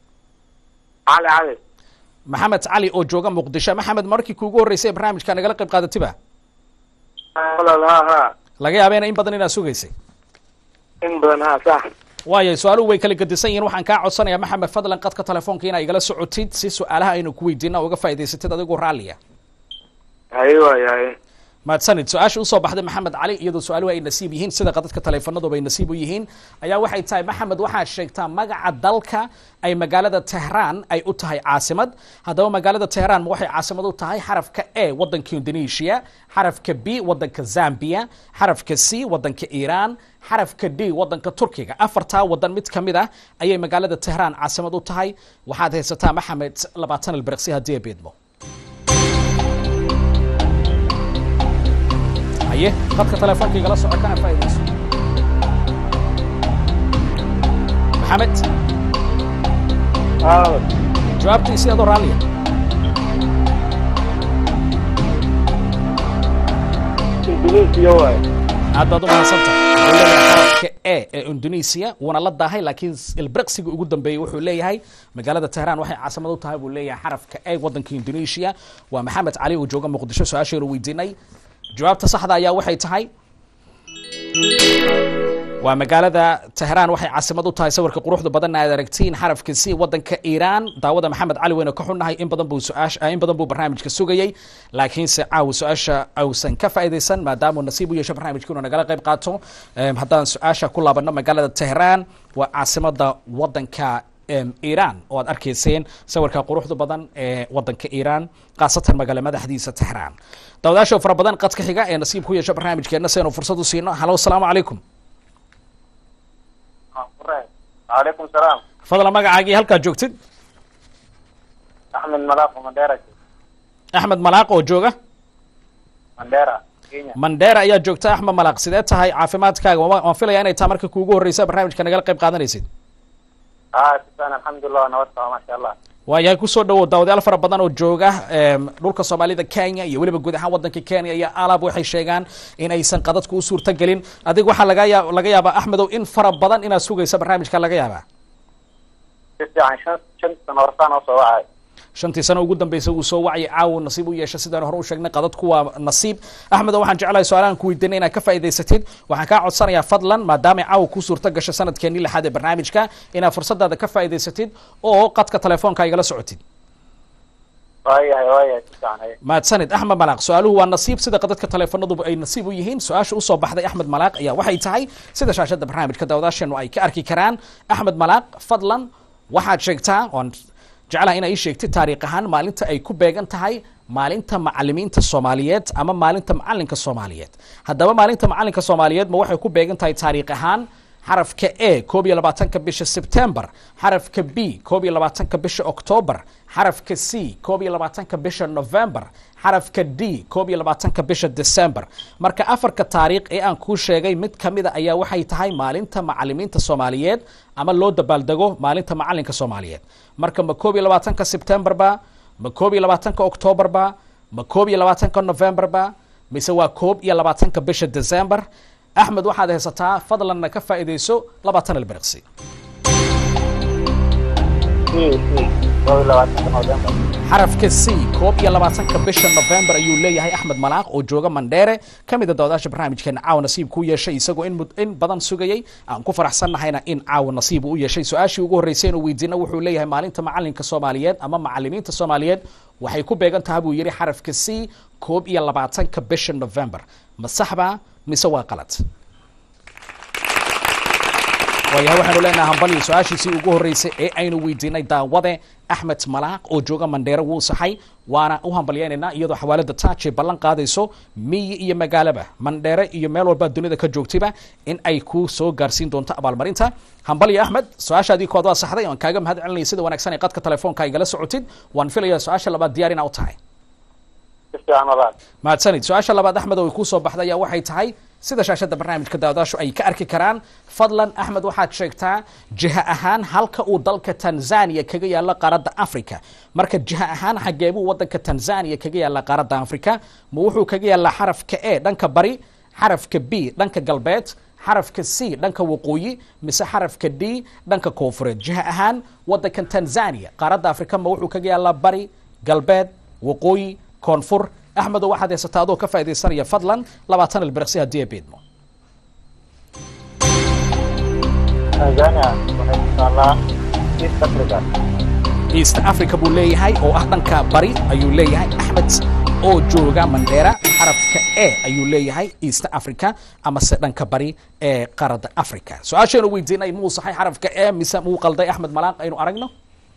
cali cali maxamed cali oo jooga muqdisho maxamed markii kuugu horreysay ee barnaamijka nagala qayb qaadatiba walaal ha ha laga yaabeena in badan inaad sugaysay in badan ha sax waayo su-aaluhu way kala gedisan yihiin waxaan kaa codsanayaa maxamed fadlan qadka telefoonka inaa igala socotid si su-aalaha aynu ku weydiina uga faa'idaysatid adigoo raalliya haye waay haye mahadsanid su-aasha usoo baxday maxamed cali iyadoo su-aaluhu ay nasiib yihiin sida qadadka taleefanadooba ay nasiib u yihiin ayaa waxay tahay maxamed waxaad sheegtaa magaca dalka ay magaalada tehraan ay u tahay caasimad haddaba magaalada tehraan ma waxay caasimad u tahay xarafka a waddanka indonesia xarafka b waddanka zambia xarafka c waddanka iiraan xarafka d waddanka turkiga afartaa waddan mid ka mid ah ayay magaalada tehraan caasimad u tahay waxaad haysataa maxamed labaatan ilbiriqsi haddii ay beedmo haye qadka telefoonka igala soco kana faa'iidayso maxamed jawaabtiisi adoo raalliya indonesia waay aad baad u mahadsantahay wuxuu leeyahay xarafka e ee indonesia wuuna la daahay laakiin ilbriqsiga ugu dambeeyey wuxuu leeyahay magaalada tehraan waxay caasimad u tahay buu leeyahay xarafka e wadanka indonesia waa maxamed cali oo jooga muqdisho su-aasheenu weydiinay jawaabta saxda ayaa waxay tahay waa magaalada tehraan waxay caasimad u tahay sawirka quruxda badan aad aragtiin xarafka c wadanka iiraan daawada maxamed cali weyne ka xunnahay in badan buu su-aasha in badan buu barnaamijka sugayey laakiinse caawa su-aasha ausan ka faa'iidaysan maadaamuu nasiib u yeesho barnaamijka inuu nagala qayb qaato Em, haddaan su-aasha ku laabano magaalada tehraan waa caasimada wadanka em, iiraan oo aad arkayseen sawirka quruxda badan ee wadanka iiraan khaasatan magaala madaxdiisa tehraan daawadaasha fara badan qadka xiga ee nasiib ku yeesho barnaamijkeena si aynu fursad u siino halo asalaamu calaykum calaykum salaam fadlan magacaagii halkaad joogtid axmed malaaqo mandera axmed malaaq oo jooga mandera kenya mandheera ayaa joogta axmed malaaq sidee tahay caafimaadkaaga Waan- waan filaya inay tahay marka kuugu horreysa barnaamijka nagala qayb qaadanaysid haa sisan alxamdulilah nabad qaba maasha allah waayahay kusoo dhawow daawadayaal fara badan oo jooga em, dhulka soomaalida kenya iyo weliba guud ahaan wadanka kenya iyo alab waxay sheegaan in aysan qadadku u suurtagelin adig waxaa laga yaa laga yaabaa axmedow in fara badan inaad sugaysa barnaamijka laga yaabaa si fiican shan shan sano horsaan oo soo wacay shantii sano ugu dambeysay uu soo wacyi caawo nasiib u yeesha sidaan hore u sheegnay qadadku waa nasiib axmedo waxaan jeclahay su-aalahan ku weydiinay inaad ka faa'iidaysatid waxaan kaa codsanayaa fadlan maadaama caawo kuu suurta gasho sanadkeenii lixaad ee barnaamijka inaad fursadaada ka faa'iidaysatid oo qadka telefoonka igala socotid waayahay waayahay si fiican haye mahadsanid axmed malaaq su-aaluhu waa nasiib sida qadadka teleefoonaduba ay nasiib u yihiin su-aasha usoo baxday axmed malaaq ayaa waxay tahay sida shaashada barnaamijka daawadaasheenu ay ka arki karaan axmed malaaq fadlan waxaad sheegtaa oon jeclaha inaa ii sheegtid taariikh ahaan maalinta ay ku beegan tahay maalinta macalimiinta soomaaliyeed ama maalinta macalinka soomaaliyeed haddaba maalinta macalinka soomaaliyeed ma waxay ku beegan tahay taariikh ahaan xarafka a koob iyo labaatanka bisha sebtembar xarafka b koob iyo labaatanka bisha octoobar xarafka c koob iyo labaatanka bisha november xarafka d koob iyo labaatanka bisha december marka afarka taariikh ee aan kuu sheegay mid ka mida ayaa waxay tahay maalinta macalimiinta soomaaliyeed ama loo dabaaldego maalinta macalinka soomaaliyeed marka ma koob iyo labaatanka sebtember ba ma koob iyo labaatanka octoobar ba ma koob iyo labaatanka november ba mise waa koob iyo labaatanka bisha december axmed waxaad haysataa fadlanna ka faa'iidayso labaatan ilbiriqsi si si koob iyo labaatanka november xarafka c koob iyo labaatanka bisha november ayuu leeyahay axmed malaaq oo jooga mandheere ka mid a daawadaasha barnaamijkeena caawa nasiib ku yeeshay isagoo in, mud- in badan sugayay aan ku faraxsannahayna in caawa nasiib uu u yeeshay su-aashii ugu horreysay inuu weydiina wuxuu leeyahay maalinta macalinka soomaaliyeed ama macalimiinta soomaaliyeed waxay ku beegan tahay buu yidhi xarafka c koob iyo labaatanka bisha november ma saxba mise waa qalad waayahay waxaanu leenahay hambaliyo su-aashiisii ugu horreysay ee aynu weydiinay daawade axmed malaaq oo jooga mandheere wuu saxay waana u hambalyaynaynaa iyadoo xawaalada taaj ay ballan qaadayso miyi iyo magaalaba mandheere iyo meel walba dunida ka joogtayba in ay ku soo gaarsiin doonto abaalmarinta hambaliyo axmed su-aashaadii kood waa saxday waan kaaga mahad celinaya sida wanaagsan ee qadka telefoonka igala socotid waan filayaa su-aasha labaad diyaar inaa u tahay si fiican walaal mahadsanid su-aasha labaad axmed oo ay kuu soo baxday ayaa waxay tahay sida shaashada barnaamijka daawadaashu ay ka arki karaan fadlan axmed waxaad sheegtaa jiha ahaan halka uu dalka tanzania kaga yaalo qaaradda africa marka jiha ahaan xagee buu wadanka tanzania kaga yaala qaaradda africa ma wuxuu kaga yaalaa xarafka e dhanka bari xarafka b dhanka galbeed xarafka c dhanka waqooyi mise xarafka d dhanka koonfureed jiha ahaan wadankan tanzania qaaradda africa ma wuxuu kaga yaalaa bari galbeed waqooyi koonfur axmedo waxaad haysataa adoo ka faaidaysanaya fadlan labaatan ilbiriqsi haddii ay beedmo tanzania waxay ku taallaa east africa east africa buu leeyahay oo ah dhanka bari ayuu leeyahay axmed oo jooga mandheera xarafka e ayuu leeyahay east africa amase dhanka bari ee qaarada africa su-aasheenu weydiinay muu saxay xarafka e mise muu qalday axmed malaaq aynu aragno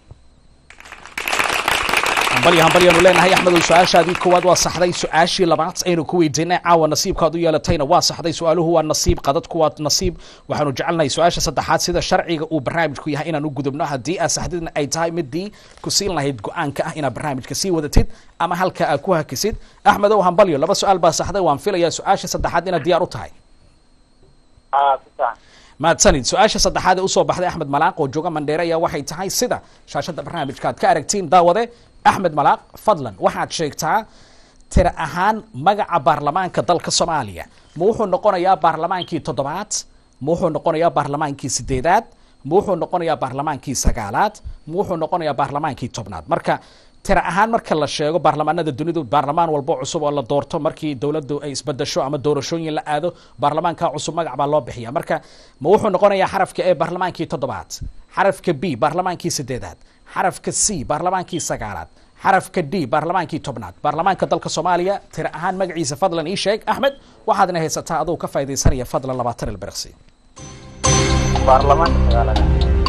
hambali hambalyaanu leenahay axmedow su-aashaadii koowaad waa saxday su-aashii labaad aynu ku weydiinay caawa nasiibkaad u yeelatayna waa saxday su-aaluhu waa nasiib qadadku waa nasiib waxaanu jecelnahay su-aasha saddexaad sida sharciga uu barnaamijku yahay inaan u gudubno haddii aad saxdidna ay tahay midii ku siin lahayd go-aanka ah inaad barnaamijka sii wadatid ama halka aad ku hakisid axmedow hambalyo laba su-aal baa saxday waan filayaa su-aasha saddexaad inaad diyaar u tahay haa si fiican mahadsanid su-aasha saddexaad ee usoo baxday axmed malaaq oo jooga mandheere ayaa waxay tahay sida shaashada barnaamijka aad ka aragtiin daawade axmed malaaq fadlan waxaad sheegtaa tira ahaan magaca baarlamaanka dalka soomaaliya ma wuxuu noqonayaa baarlamaankii toddobaad ma wuxuu noqonayaa baarlamaankii sideedaad ma wuxuu noqonayaa baarlamaankii sagaalaad ma wuxuu noqonayaa baarlamaankii tobnaad marka tira ahaan marka la sheego baarlamaanada dunidu baarlamaan walbo cusub oo la doorto markii dowladdu ay isbedesho ama doorashooyin la aado baarlamaanka cusub magac baa loo bixiya marka ma wuxuu noqonayaa xarafka e baarlamaankii toddobaad xarafka b baarlamaankii sideedaad xarafka c baarlamaankii sagaalaad xarafka d baarlamaankii tobnaad baarlamaanka dalka soomaaliya tira ahaan magaciisa fadlan ii sheeg axmed waxaadna haysataa aduu ka faa'idaysanaya fadlan labaatan ilbirqsi baarlamaanka sagaalaad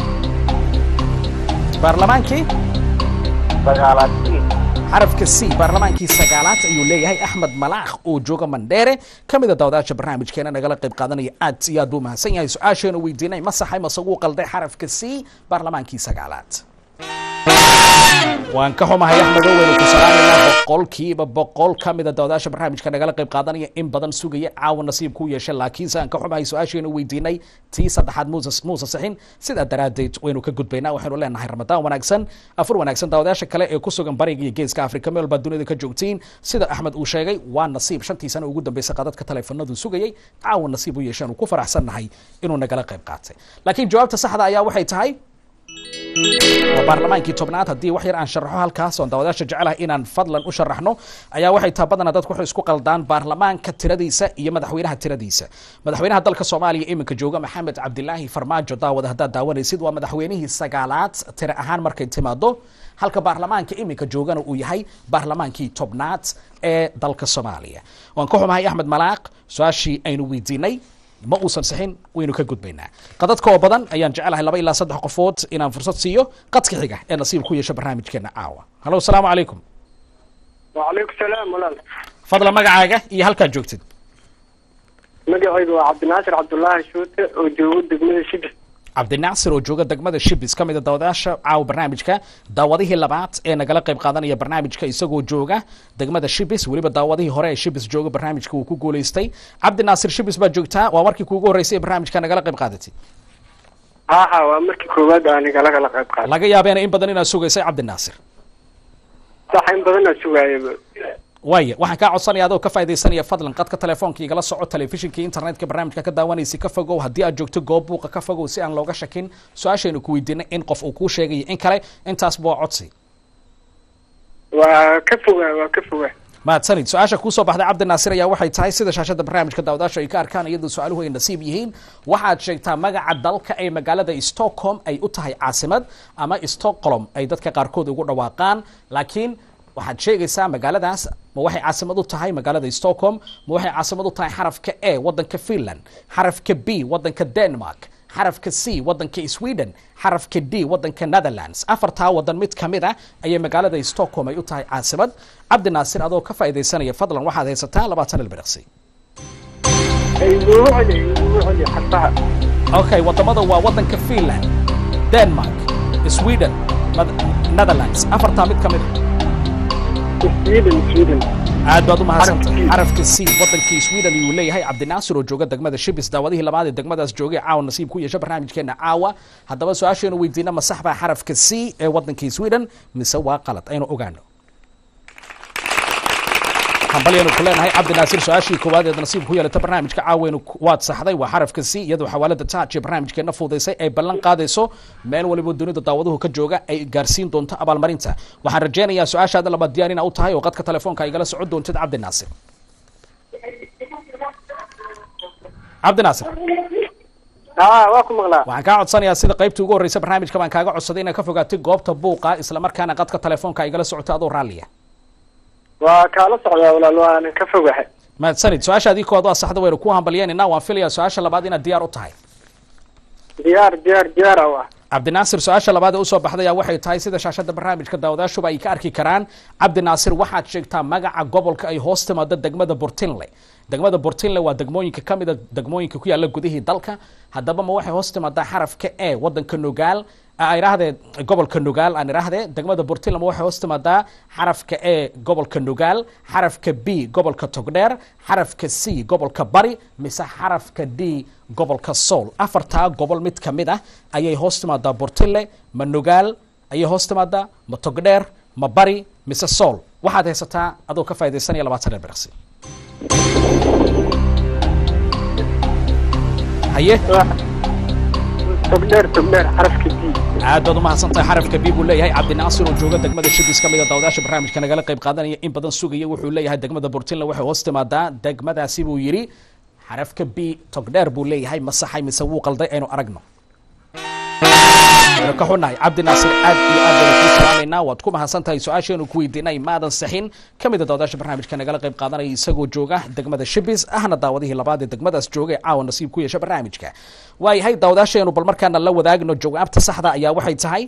baarlamaankii sagaalaad xarafka c baarlamaankii sagaalaad ayuu leeyahay axmed malaakh oo jooga mandheere ka mid a daawadaasha barnaamijkeena nagala qayb qaadanaya aad iyo aad buu mahadsan yahay su-aasheena weydiinay ma saxay mase wuu qalday xarafka c baarlamaankii sagaalaad waan ka xumahay axmedo waynu ku salaamaynaa boqolkiiba boqol ka mida daawadaasha barnaamijka nagala qayb qaadanaya in badan sugaya caawa nasiib ku yeesha laakiinse aan ka xumahay su-aasheenu weydiinay tii saddexaad muuse muuse sixin sidaa daraaddeed waynu ka gudbaynaa waxaynu leenahay ramadaan wanaagsan afur wanaagsan daawadaasha kale ee ku sugan bariga iyo geeska afrika meel baa dunida ka joogtiin sida axmed uu sheegay waa nasiib shantii sano ugu dambeysay qadadka taleefanadu sugayay caawa nasiib u yeesheen uu ku faraxsannahay inuu nagala qayb qaatay laakiin jawaabta saxda ayaa waxay tahay waa baarlamaankii tobnaad haddii wax yar aan sharaxo halkaas oon daawadaasha jecelahay inaan fadlan u sharaxno ayaa waxay taha badanaa dadku waxay isku qaldaan baarlamaanka tiradiisa iyo madaxweynaha tiradiisa madaxweynaha dalka soomaaliya iminka jooga maxamed cabdilaahi farmaajo daawada haddaad daawanaysid waa madaxweynihii sagaalaad tira ahaan markay timaado halka baarlamaanka iminka joogana uu yahay baarlamaankii tobnaad ee dalka soomaaliya waan ka xumahay axmed malaaq su-aashii aynu weydiinay ma uusan sixin waynu ka gudbaynaa qadadka oo badan ayaan jecelahay laba ilaa saddex qofood inaan fursad siiyo qadka xiga ee nasiib ku yeesha barnaamijkeena caawa hallo asalaamu calaykum wacalaykum salaam walaal fadlan magacaaga iyo halkaad joogtid magacaygu waa cabdinaasir cabdullaahi shuute oo joogo degmada shibis cabdinaasir oo jooga degmada shibis ka mid a daawadayaasha caawa barnaamijka daawadihii labaad ee nagala qayb qaadanaya barnaamijka isagoo jooga degmada shibis weliba daawadihii hore ee shibis jooga barnaamijka wuu ku guulaystay cabdinaasir shibis baad joogtaa waa markii kuugu horreysay ee barnaamijka nagala qayb qaadatay haha waa markii koowaad aniga lagala qayb qaaday laga yaabeena in badan inaad sugaysay cabdinaasir sax in badanaa sugaayaba waaya waxaan kaa codsanaya adoo ka faa'idaysanaya fadlan qadka telefoonka igala soco telefishinka internetka barnaamijka ka daawanaysa ka fogow haddii aad joogto goob buuqa ka fogow si aan looga shakin su-aashaynu ku weydiinay in qof uu kuu sheegayo in kale intaasba waa codsi waa ka fogaa waa ka fogaa mahadsanid su-aasha kuusoo baxday cabdinaasir ayaa waxay tahay sida shaashada barnaamijka daawadaasha ay ka arkaan iyadoo su-aaluhu ay nasiib yihiin waxaad sheegtaa magaca dalka ee magaalada stockholm ay u tahay caasimad ama stockholm ay dadka qaarkood ugu dhawaaqaan laakiin waxaad sheegaysaa magaaladaas ma waxay caasimad u tahay magaalada stockholm ma waxay caasimad u tahay xarafka a wadanka finland xarafka b wadanka denmark xarafka c wadanka sweden xarafka d wadanka netherlands afartaa wadan mid ka mid a ayay magaalada stockholm ay u tahay caasimad cabdinaasir adoo ka faa'idaysanaya fadlan waxaad haysataa labaatan ilbiriqsi igugu celi igugu celi xarfaha okay wadamada waa wadanka finland denmark sweden Neth- netherlands afartaa mid ka mid a sweden sweden aad baad u mahadsantahay Xarafka xarafka c wadankii sweden ayuu leeyahay cabdinaasir oo jooga degmada shibis daawadihii labaad ee degmadaas joogay caawa nasiib ku yeesha barnaamijkeena caawa haddaba su-aasheenu weydiina ma sax baa xarafka c ee wadankii sweden mise waa qalad aynu ogaano hambalyanu ku leenahay cabdinaasir su-aashii koowaad eed nasiib ku yeelata barnaamijka caaweynu waad saxday waa xarafka c iyadoo xawaalada taaj ee barnaamijkeena fuudaysay ay ballan qaadayso meel waliba dunida daawaduhu ka jooga ay gaarsiin doonto abaalmarinta waxaan rajaynayaa su-aashaada labaad diyaar ina u tahay oo qadka telefoonka igala socon doontid cabdinaasir cabdinaasir ha waa ku maqlaa waxaan kaa codsanayaa sida qaybtii ugu horreysa barnaamijka baan kaaga codsaday inaad ka fogaatay goobta buuqa islamarkaana qadka telefoonka igala socoto adoo raalliya waa kaala socdaa walaal waanan ka fogahay mahadsanid su-aashaadii koowaad waa saxda waynu ku hambalyeynayna waan filayaa su-aasha labaad inaad diyaar u tahay diyaar diyaar diyaar ah waa cabdinaasir su-aasha labaad ee usoo baxdaya waxay tahay sida shaashada barnaamijka daawadaashuba ay ka arki karaan cabdinaasir waxaad sheegtaa magaca gobolka ay hoos timaado degmada burtinle degmada burtinle waa degmooyinka ka mida degmooyinka ku yaala gudihii dalka haddaba ma waxay hoos timaadaa xarafka e wadanka nugaal aan idhaahdee gobolka nugaal aan idhaahdee degmada burtinle ma waxay hoos timaadaa xarafka e gobolka nugaal xarafka b gobolka togdheer xarafka c gobolka bari mise xarafka d gobolka sool afartaa gobol mid ka mid ah ayay hoos timaadaa burtinle ma nugaal ayay hoos timaadaa ma togdheer ma bari mise sool waxaad haysataa adoo ka faa'idaysanaya labaatan ilbiriqsi haye togdheer togdheer xarafka b aad baad umahadsan tahay xarafka b buu leeyahay cabdinaasir oo jooga degmada shibis ka mid a daawadaasha barnaamijka nagala qayb qaadanaya in badan sugaya wuxuu leeyahay degmada burtinland waxay hoos timaadaa degmadaasi buu yidhi xarafka b togdheer buu leeyahay ma saxay mise wuu qalday aynu aragno waynu ka xunnahay cabdi naasir aad iyo aad baynu kuu salaamaynaa waad ku mahadsan tahay su-aasheenu ku weydiinay maadan saxin ka mid a daawadaasha barnaamijka nagala qayb qaadanaya isagoo jooga degmada shibis ahna daawadihii labaad ee degmadaas jooga ee caawa nasiib ku yeesha barnaamijka waayahay daawadaasheenu bal markaana la wadaagno jawaabta saxda ayaa waxay tahay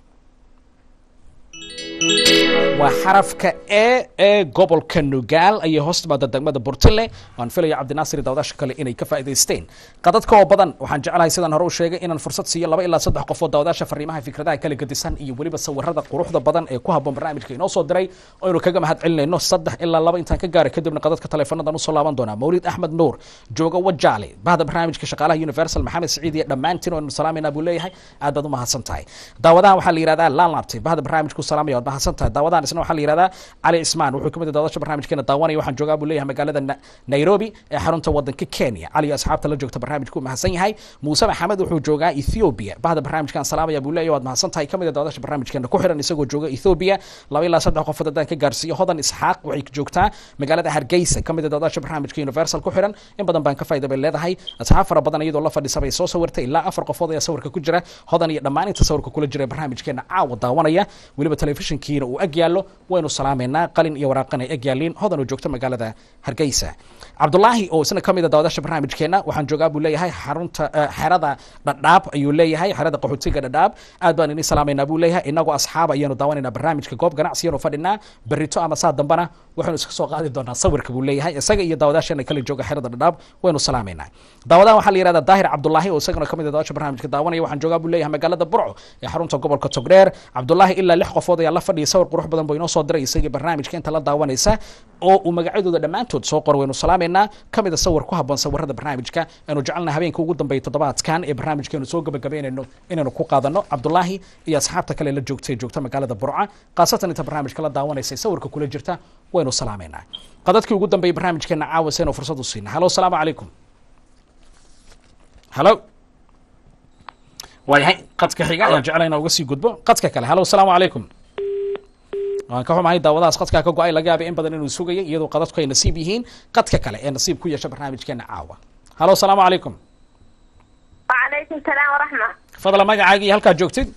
waa xarafka e ee gobolka nugaal ayay hoos timaada degmada burtile waan filaya cabdinaasir iyo daawadaasha kale inay ka faa'idaysteen qadadka oo badan waxaan jeclahay sidaan hore u sheegay inaan fursad siiyo laba ilaa saddex qof oo daawadaasha fariimaha fikradaha kala gedisan iyo weliba sawirada quruxda badan ee ku habboon barnaamijka inoo soo diray aynu kaga mahad celinayno saddex ilaa laba intaan ka gaaray kadibna qadadka taleefonadan usoo laaban doonaa mawlid axmed nuur jooga wajaale bahda barnaamijka shaqaalaha universal maxamed siciid iyo dhammaantiin oo aynu salaamayna buu leeyahay aad baad u mahadsan tahay daawadahan waxaa la yihahdaa laalaabtay bahda barnaamijku salaamaya waad mahadsan tahay daawadahan isna waxaa la yihahdaa cali ismaan wuxuu kamid daawadaasha barnaamijkeena daawanaya waxaan joogaa buu leeyahay magaalada Na- nairobi ee xarunta wadanka kenya cali iyo asxaabta la joogta barnaamijku mahadsan yahay muuse maxamed wuxuu joogaa ethiopia bahda barnaamijkan salaamaya buu leeyahay waad mahadsan tahay kamid daawadaasha barnaamijkeena ku xiran isagoo jooga ethiopia laba ilaa saddex qofood haddaan ka gaarsiiyo hodan isxaaq waxay joogtaa magaalada hargeysa kamid daawadaasha barnaamijka universal ku xiran in badan baan ka faa'iida bay leedahay asxaab fara badan iyadoo la fadhisa bay soo sawirtay ilaa afar qofood ayaa sawirka ku jira hodan iyo dhammaan inta sawirka kula jira ee barnaamijkeena caawa daawanaya weliba telefishinkiina uu ag yaallo waynu salaameynaa qalin iyo waraaqan ay ag yaalliin hodan oo joogta magaalada hargeysa cabdulaahi oo isna ka mid a daawadaasha barnaamijkeena waxaan joogaa buu leeyahay xarunta eh, xerada dhadhaab ayuu leeyahay xerada qaxootiga dhadhaab aad baan idin salaameynaa buu leeyahay inagoo asxaab ayaanu daawanaynaa barnaamijka goob ganacsiyaanu fadhinaa berito ama saa dambana waxaynu iska soo qaadi doonaa sawirka buu leeyahay isaga iyo daawadaasheena kala jooga xerada dhadhaab waynu salaameynaa daawadahan waxaa la yihahdaa daahir cabdulaahi oo isagana kamid a daawasha barnaamijka daawanaya waxaan joogaa buu leeyahay magaalada burco ee xarunta gobolka togdheer cabdulaahi ilaa lix qofood ayaa la fadhiya sawir qurux badan buu inoo soo diray isagii barnaamijka inta la daawanaysa oo uu magacyadooda dhammaantood soo qor waynu salaameynaa kamid a sawir ku habboon sawirada barnaamijka aynu jecelnahay habeenka ugu dambeeya toddobaadkan ee barnaamijkeenu soo gabagabeynayno inaynu ku qaadano cabdulaahi iyo asxaabta kale la joogta ee joogta magaalada burca khaasatan inta barnaamijka la daawanaysa ee sawirka kula jirta waynu salaameynaa qadadkii ugu dambeeyay barnaamijkeena caawa saynu fursad u siina halo asalaamu calaykum halo waayahay qadka xiga ayaan jeclay inaan uga sii gudbo qadka kale halo asalaamu calaykum waan ka xumahay daawadahaas qadkaa ka go-ay laga yaabay in badan inuu sugayay iyadoo qadadku ay nasiib yihiin qadka kale ee nasiib ku yeesha barnaamijkeena caawa halo asalaamu calaykum وعليكم السلام ورحمة fadla magacaaga iyo halkaad joogtid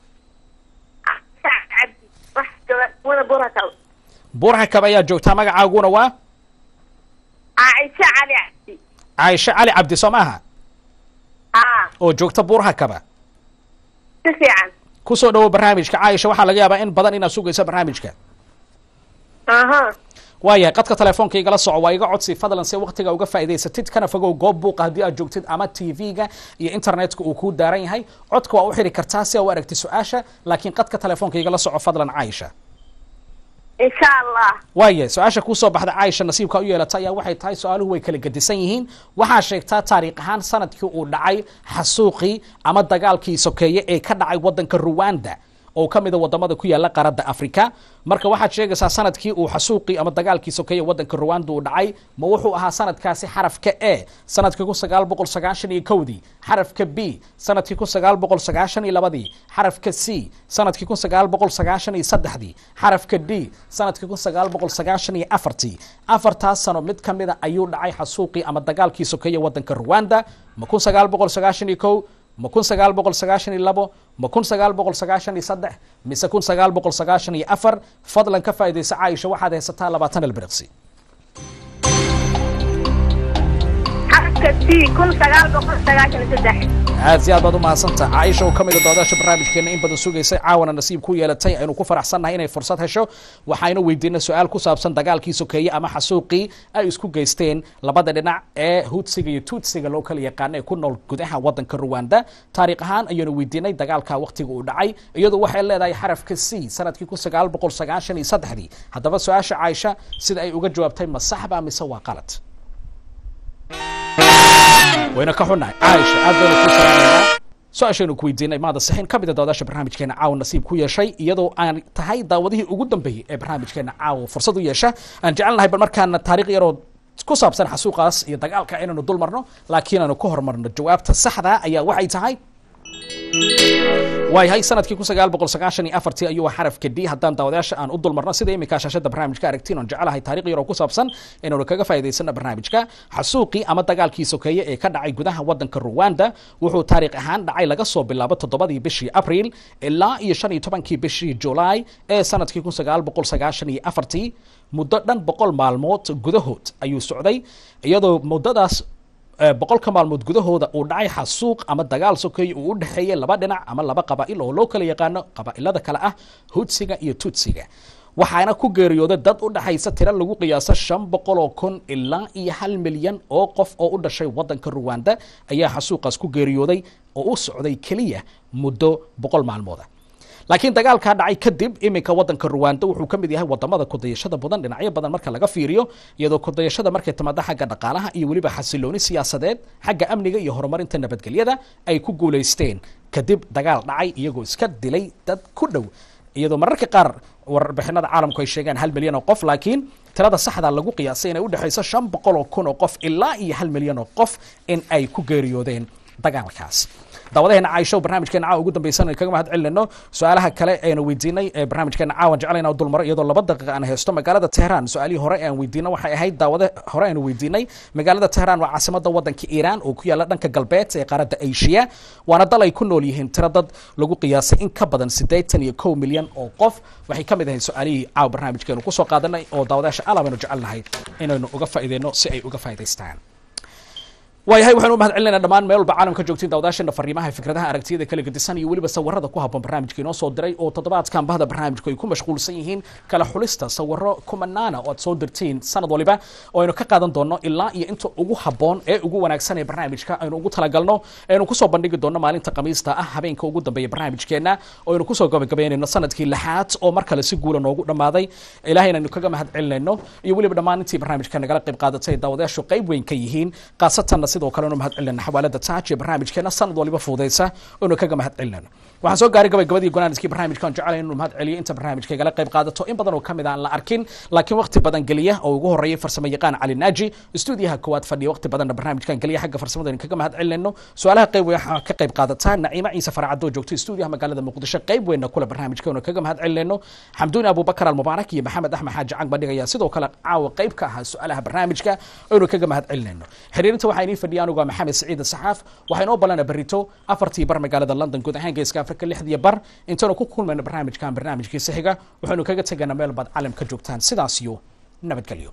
سعد عبدي واحد وانا بركة buurha kab ayaa joogtaa magacaaguna waa عائشة علي عبدي caaisho cali cabdi soo maaha اه oo joogta buurha kaba تسعا kusoo dhawo barnaamijka caaisha waxaa laga yaabaa in badan inaad sugayso barnaamijka اها waayahay qadka telefoonka igala soco waa iga codsi fadlan si waqtiga uga faa'idaysatid kana fogow goob buuqa haddii aad joogtid ama tv-ga iyo internetka uu kuu daaran yahay codka waa u xiri kartaa si aa u aragtid su-aasha laakiin qadka telefoonka igala soco fadlan caaisha ان شاء الله waaya su-aasha kuusoo baxda caaisha nasiibka u yeelata ayaa waxay tahay su-aaluhu way kala gedisan yihiin waxaa sheegtaa taariikh ahaan sanadkii uu dhacay xasuuqii ama dagaalkii sokeeye ee ka dhacay wadanka ruwanda oo ka mid a wadamada ku yaala qaaradda africa marka waxaad sheegaysaa sanadkii uu xasuuqii ama dagaalkii sokeeye wadanka ruwanda uu dhacay ma wuxuu ahaa sanadkaasi xarafka e sanadkii kun sagaal boqol sagaashan iyo kowdii xarafka b sanadkii kun sagaal boqol sagaashan iyo labadii xarafka c sanadkii kun sagaal boqol sagaashan iyo saddexdii xarafka d sanadkii kun sagaal boqol sagaashan iyo afartii afartaas sano mid ka mid a ayuu dhacay xasuuqii ama dagaalkii sokeeye wadanka ruwanda ma kun sagaal boqol sagaashan iyo kow ma kun sagaal boqol sagaashan iyo labo ma kun sagaal boqol sagaashan iyo saddex mise kun sagaal boqol sagaashan iyo afar fadlan ka faa'iidaysa caaisha waxaad haysataa labaatan ilbiriqsi حركة سي كل سجال بقول سجاشن سدح aad si aad baad u mahadsantaha caaisha oo ka mid a doodaasha barnaamijkeena in badan sugaysay caawana nasiib ku yeelatay aynu ku faraxsannahay inay fursad hesho waxaynu weydiinay su-aal ku saabsan dagaalkii sokeeye ama xasuuqii ay isku geysteen labada dhinac ee hudsiga iyo tuutsiga loo kala yaqaano ee ku nool gudaha wadanka ruwanda taariikh ahaan ayaynu weydiinay dagaalka waqtiga uu dhacay iyadoo waxay leedahay xarafka c sanadkii kun sagaal boqol sagaashan iyo saddexdii haddaba su-aasha caaisha sida ay uga jawaabtay ma saxba mise waa qalad wayna ka xunnahay caaisha aad baynu ku salaamaynaa su-aashaynu ku weydiinay maada sixin ka mid a daawadaasha barnaamijkeena caawa nasiib ku yeeshay iyadoo aan tahay daawadihii ugu dambeeyey ee barnaamijkeena caawa fursad u yeesha aan jecelnahay bal markaana taariikh yaroo ku saabsan xasuuqaas iyo dagaalka inaynu dul marno laakiin aanu ka hormarno jawaabta saxda ayaa waxay tahay waayahay sanadkii kun sagaal boqol sagaashan iyo afartii ayuu xarafka d haddaan daawadayaasha aan u dulmarno sida iminka shaashada barnaamijka aragtiin oon jecelahay taariikh yar oo ku saabsan inaynu kaga faa'iidaysana barnaamijka xasuuqii ama dagaalkii sokeeye ee ka dhacay gudaha waddanka ruwanda wuxuu taariikh ahaan dhacay laga soo bilaabo toddobadii bishii abriil ilaa iyo shan iyo tobankii bishii julaay ee sanadkii kun sagaal boqol sagaashan iyo afartii muddo dhan boqol maalmood gudahood ayuu socday iyadoo muddadaas boqolka maalmood gudahooda uu dhacay xasuuq ama dagaal sokeeye uu u dhexeeyey laba dhinac ama laba qabaa'il oo loo kala yaqaano qabaa'ilada kale ah hudsiga iyo tutsiga waxaana ku geeriyooday dad u dhexaysa tiro lagu qiyaaso shan boqol oo kun ilaa iyo hal milyan oo qof oo u dhashay waddanka ruwanda ayaa xasuuqaas ku geeriyooday oo u socday keliya muddo boqol maalmooda laakiin dagaalkaa dhacay kadib iminka waddanka ruwanda wuxuu ka mid yahay wadamada kudayashada badan dhinacyo badan marka laga fiiriyo iyadoo kudayashada markay timaado xagga dhaqaalaha iyo weliba xasilooni siyaasadeed xagga amniga iyo horumarinta nabadgelyada ay ku guulaysteen kadib dagaal dhacay iyagoo iska dilay dad ku dhow iyadoo mararka qaar warbixinada caalamku ay sheegaan hal milyan oo qof laakiin tirada saxda lagu qiyaasay inay udhexayso shan boqol oo kun oo qof ilaa iyo hal milyan oo qof in ay ku geeriyoodeen dagaalkaas daawadaheena caaisho barnaamijkeena caawa ugu dambaysan kaga mahad celinayno su-aalaha kale eenu weydiinay ee barnaamijkeena caawan jeclayna dulmaro iyadoo laba daqiiqa aan haysto magaalada tehraan su-aalihii hore aan weydiino waxay ahayd daawada hore aanu weydiinay magaalada tehraan waa caasimada wadanka iiraan oo ku yaala dhanka galbeed ee qaaradda asia waana dal ay ku nool yihiin tiro dad lagu qiyaasay in ka badan siddeetan iyo kow milyan oo qof waxay ka mid ahayd su-aalihii caawa barnaamijkeenu kusoo qaadanay oo daawadayaasha alam aynu jecelnahay inaynu uga faa'iideyno si ay uga faa'idaystaan waayahay waxaanu u mahad celinayna dhammaan meel walba caalamka joogtiin daawadaashana fariimaha fikradaha aragtiyada kala gedisan iyo weliba sawirada ku habboon barnaamijka inoo soo diray oo toddobaadkan bahda barnaamijku ay ku mashquulsan yihiin kala xulista sawiro kumanaana oo aad soo dirtiin sanad waliba oo aynu ka qaadan doono ilaa iyo inta ugu habboon ee ugu wanaagsan ee barnaamijka aynu ugu talagalno aynu kusoo bandhigi doono maalinta khamiista ah habeenka ugu dambeeya barnaamijkeena oo aynu kusoo gabagabeynayno sanadkii lixaad oo mar kale si guula noogu dhammaaday ilahayna aynu kaga mahad celinayno iyo weliba dhammaan intii barnaamijka nagala qayb qaadatay daawadayaashu qayb weyn ka yihiin khaasatanna sidoo kale anu mahad celinayna xawaalada taaj ee barnaamijkeena sanad waliba fududaysa oonu kaga mahad celinayno waxaan soo gaaray gabagabadii gunaaniskii barnaamijka aan jecelahay inuu mahad celiyo inta barnaamijka igala qayb qaadato in badan oo kamid aan la arkin laakiin waqti badan geliya oo ugu horeeyay farsamo yaqaan cali naaji stuudiyaha koowaad fadhiya waqti badanna barnaamijkan geliya xagga farsamada kaga mahad celinayno su-aalaha qayb waxaa ka qayb qaadataa naciima ciise faracadoo joogto stuudiyaha magaalada muqdisho qayb weynna kule barnaamijka oonu kaga mahad celinayno xamduuni abubakar almubaarak iyo maxamed axmed xaaji cang bandhig ayaa sidoo kale caawa qayb ka ahaa su-aalaha barnaamijka oonu kaga mahad celinayno xiriirinta waxaa inii fadhiya anugu maxamed سعيد الصحاف waxaynu balana barito afartii bar magaalada london guud ahaan geeska afrika lixdii bar intaanu ku kulmayno barnaamijkan barnaamijkiisa xiga waxaynu kaga tegaynaa meel baad caalamka joogtaan sidaas iyo nabadgelyo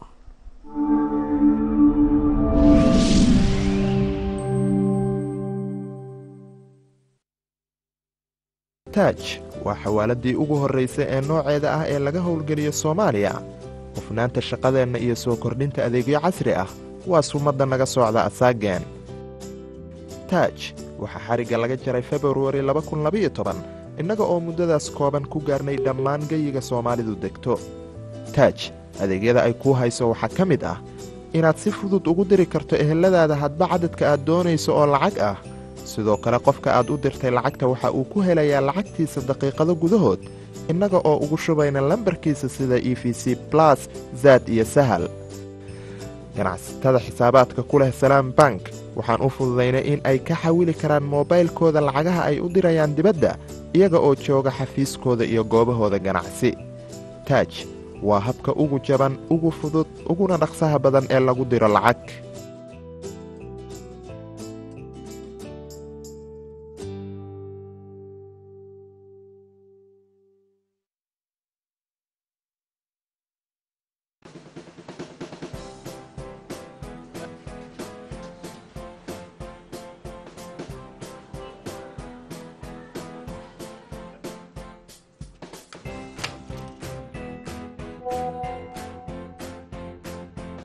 taaj waa xawaaladii ugu horraysay ee nooceeda ah ee laga howlgeliyo soomaaliya hufnaanta shaqadeenna iyo soo kordhinta adeegyo casri ah waa sumadda naga socda asaageen taaj waxaa xarigga laga jaray februari innaga oo muddadaas kooban ku gaarnay dhammaan geyiga soomaalidu degto taaj adeegyada ay kuu hayso waxaa ka mid ah inaad si fudud ugu diri karto eheladaada hadba cadadka aad doonayso oo lacag ah sidoo kale qofka aad u dirtay lacagta waxa uu ku helayaa lacagtiisa daqiiqado gudahood innaga oo ugu shubayna lambarkiisa sida e v c blas zaad iyo sahal ganacsatada xisaabaadka ku leh salaam bank waxaan u fududaynay in ay ka xawili karaan moobaylkooda lacagaha ay u dirayaan dibadda iyaga oo jooga xafiiskooda iyo goobahooda ganacsi taaj waa habka ugu jaban ugu fudud uguna dhaqsaha badan ee lagu diro lacag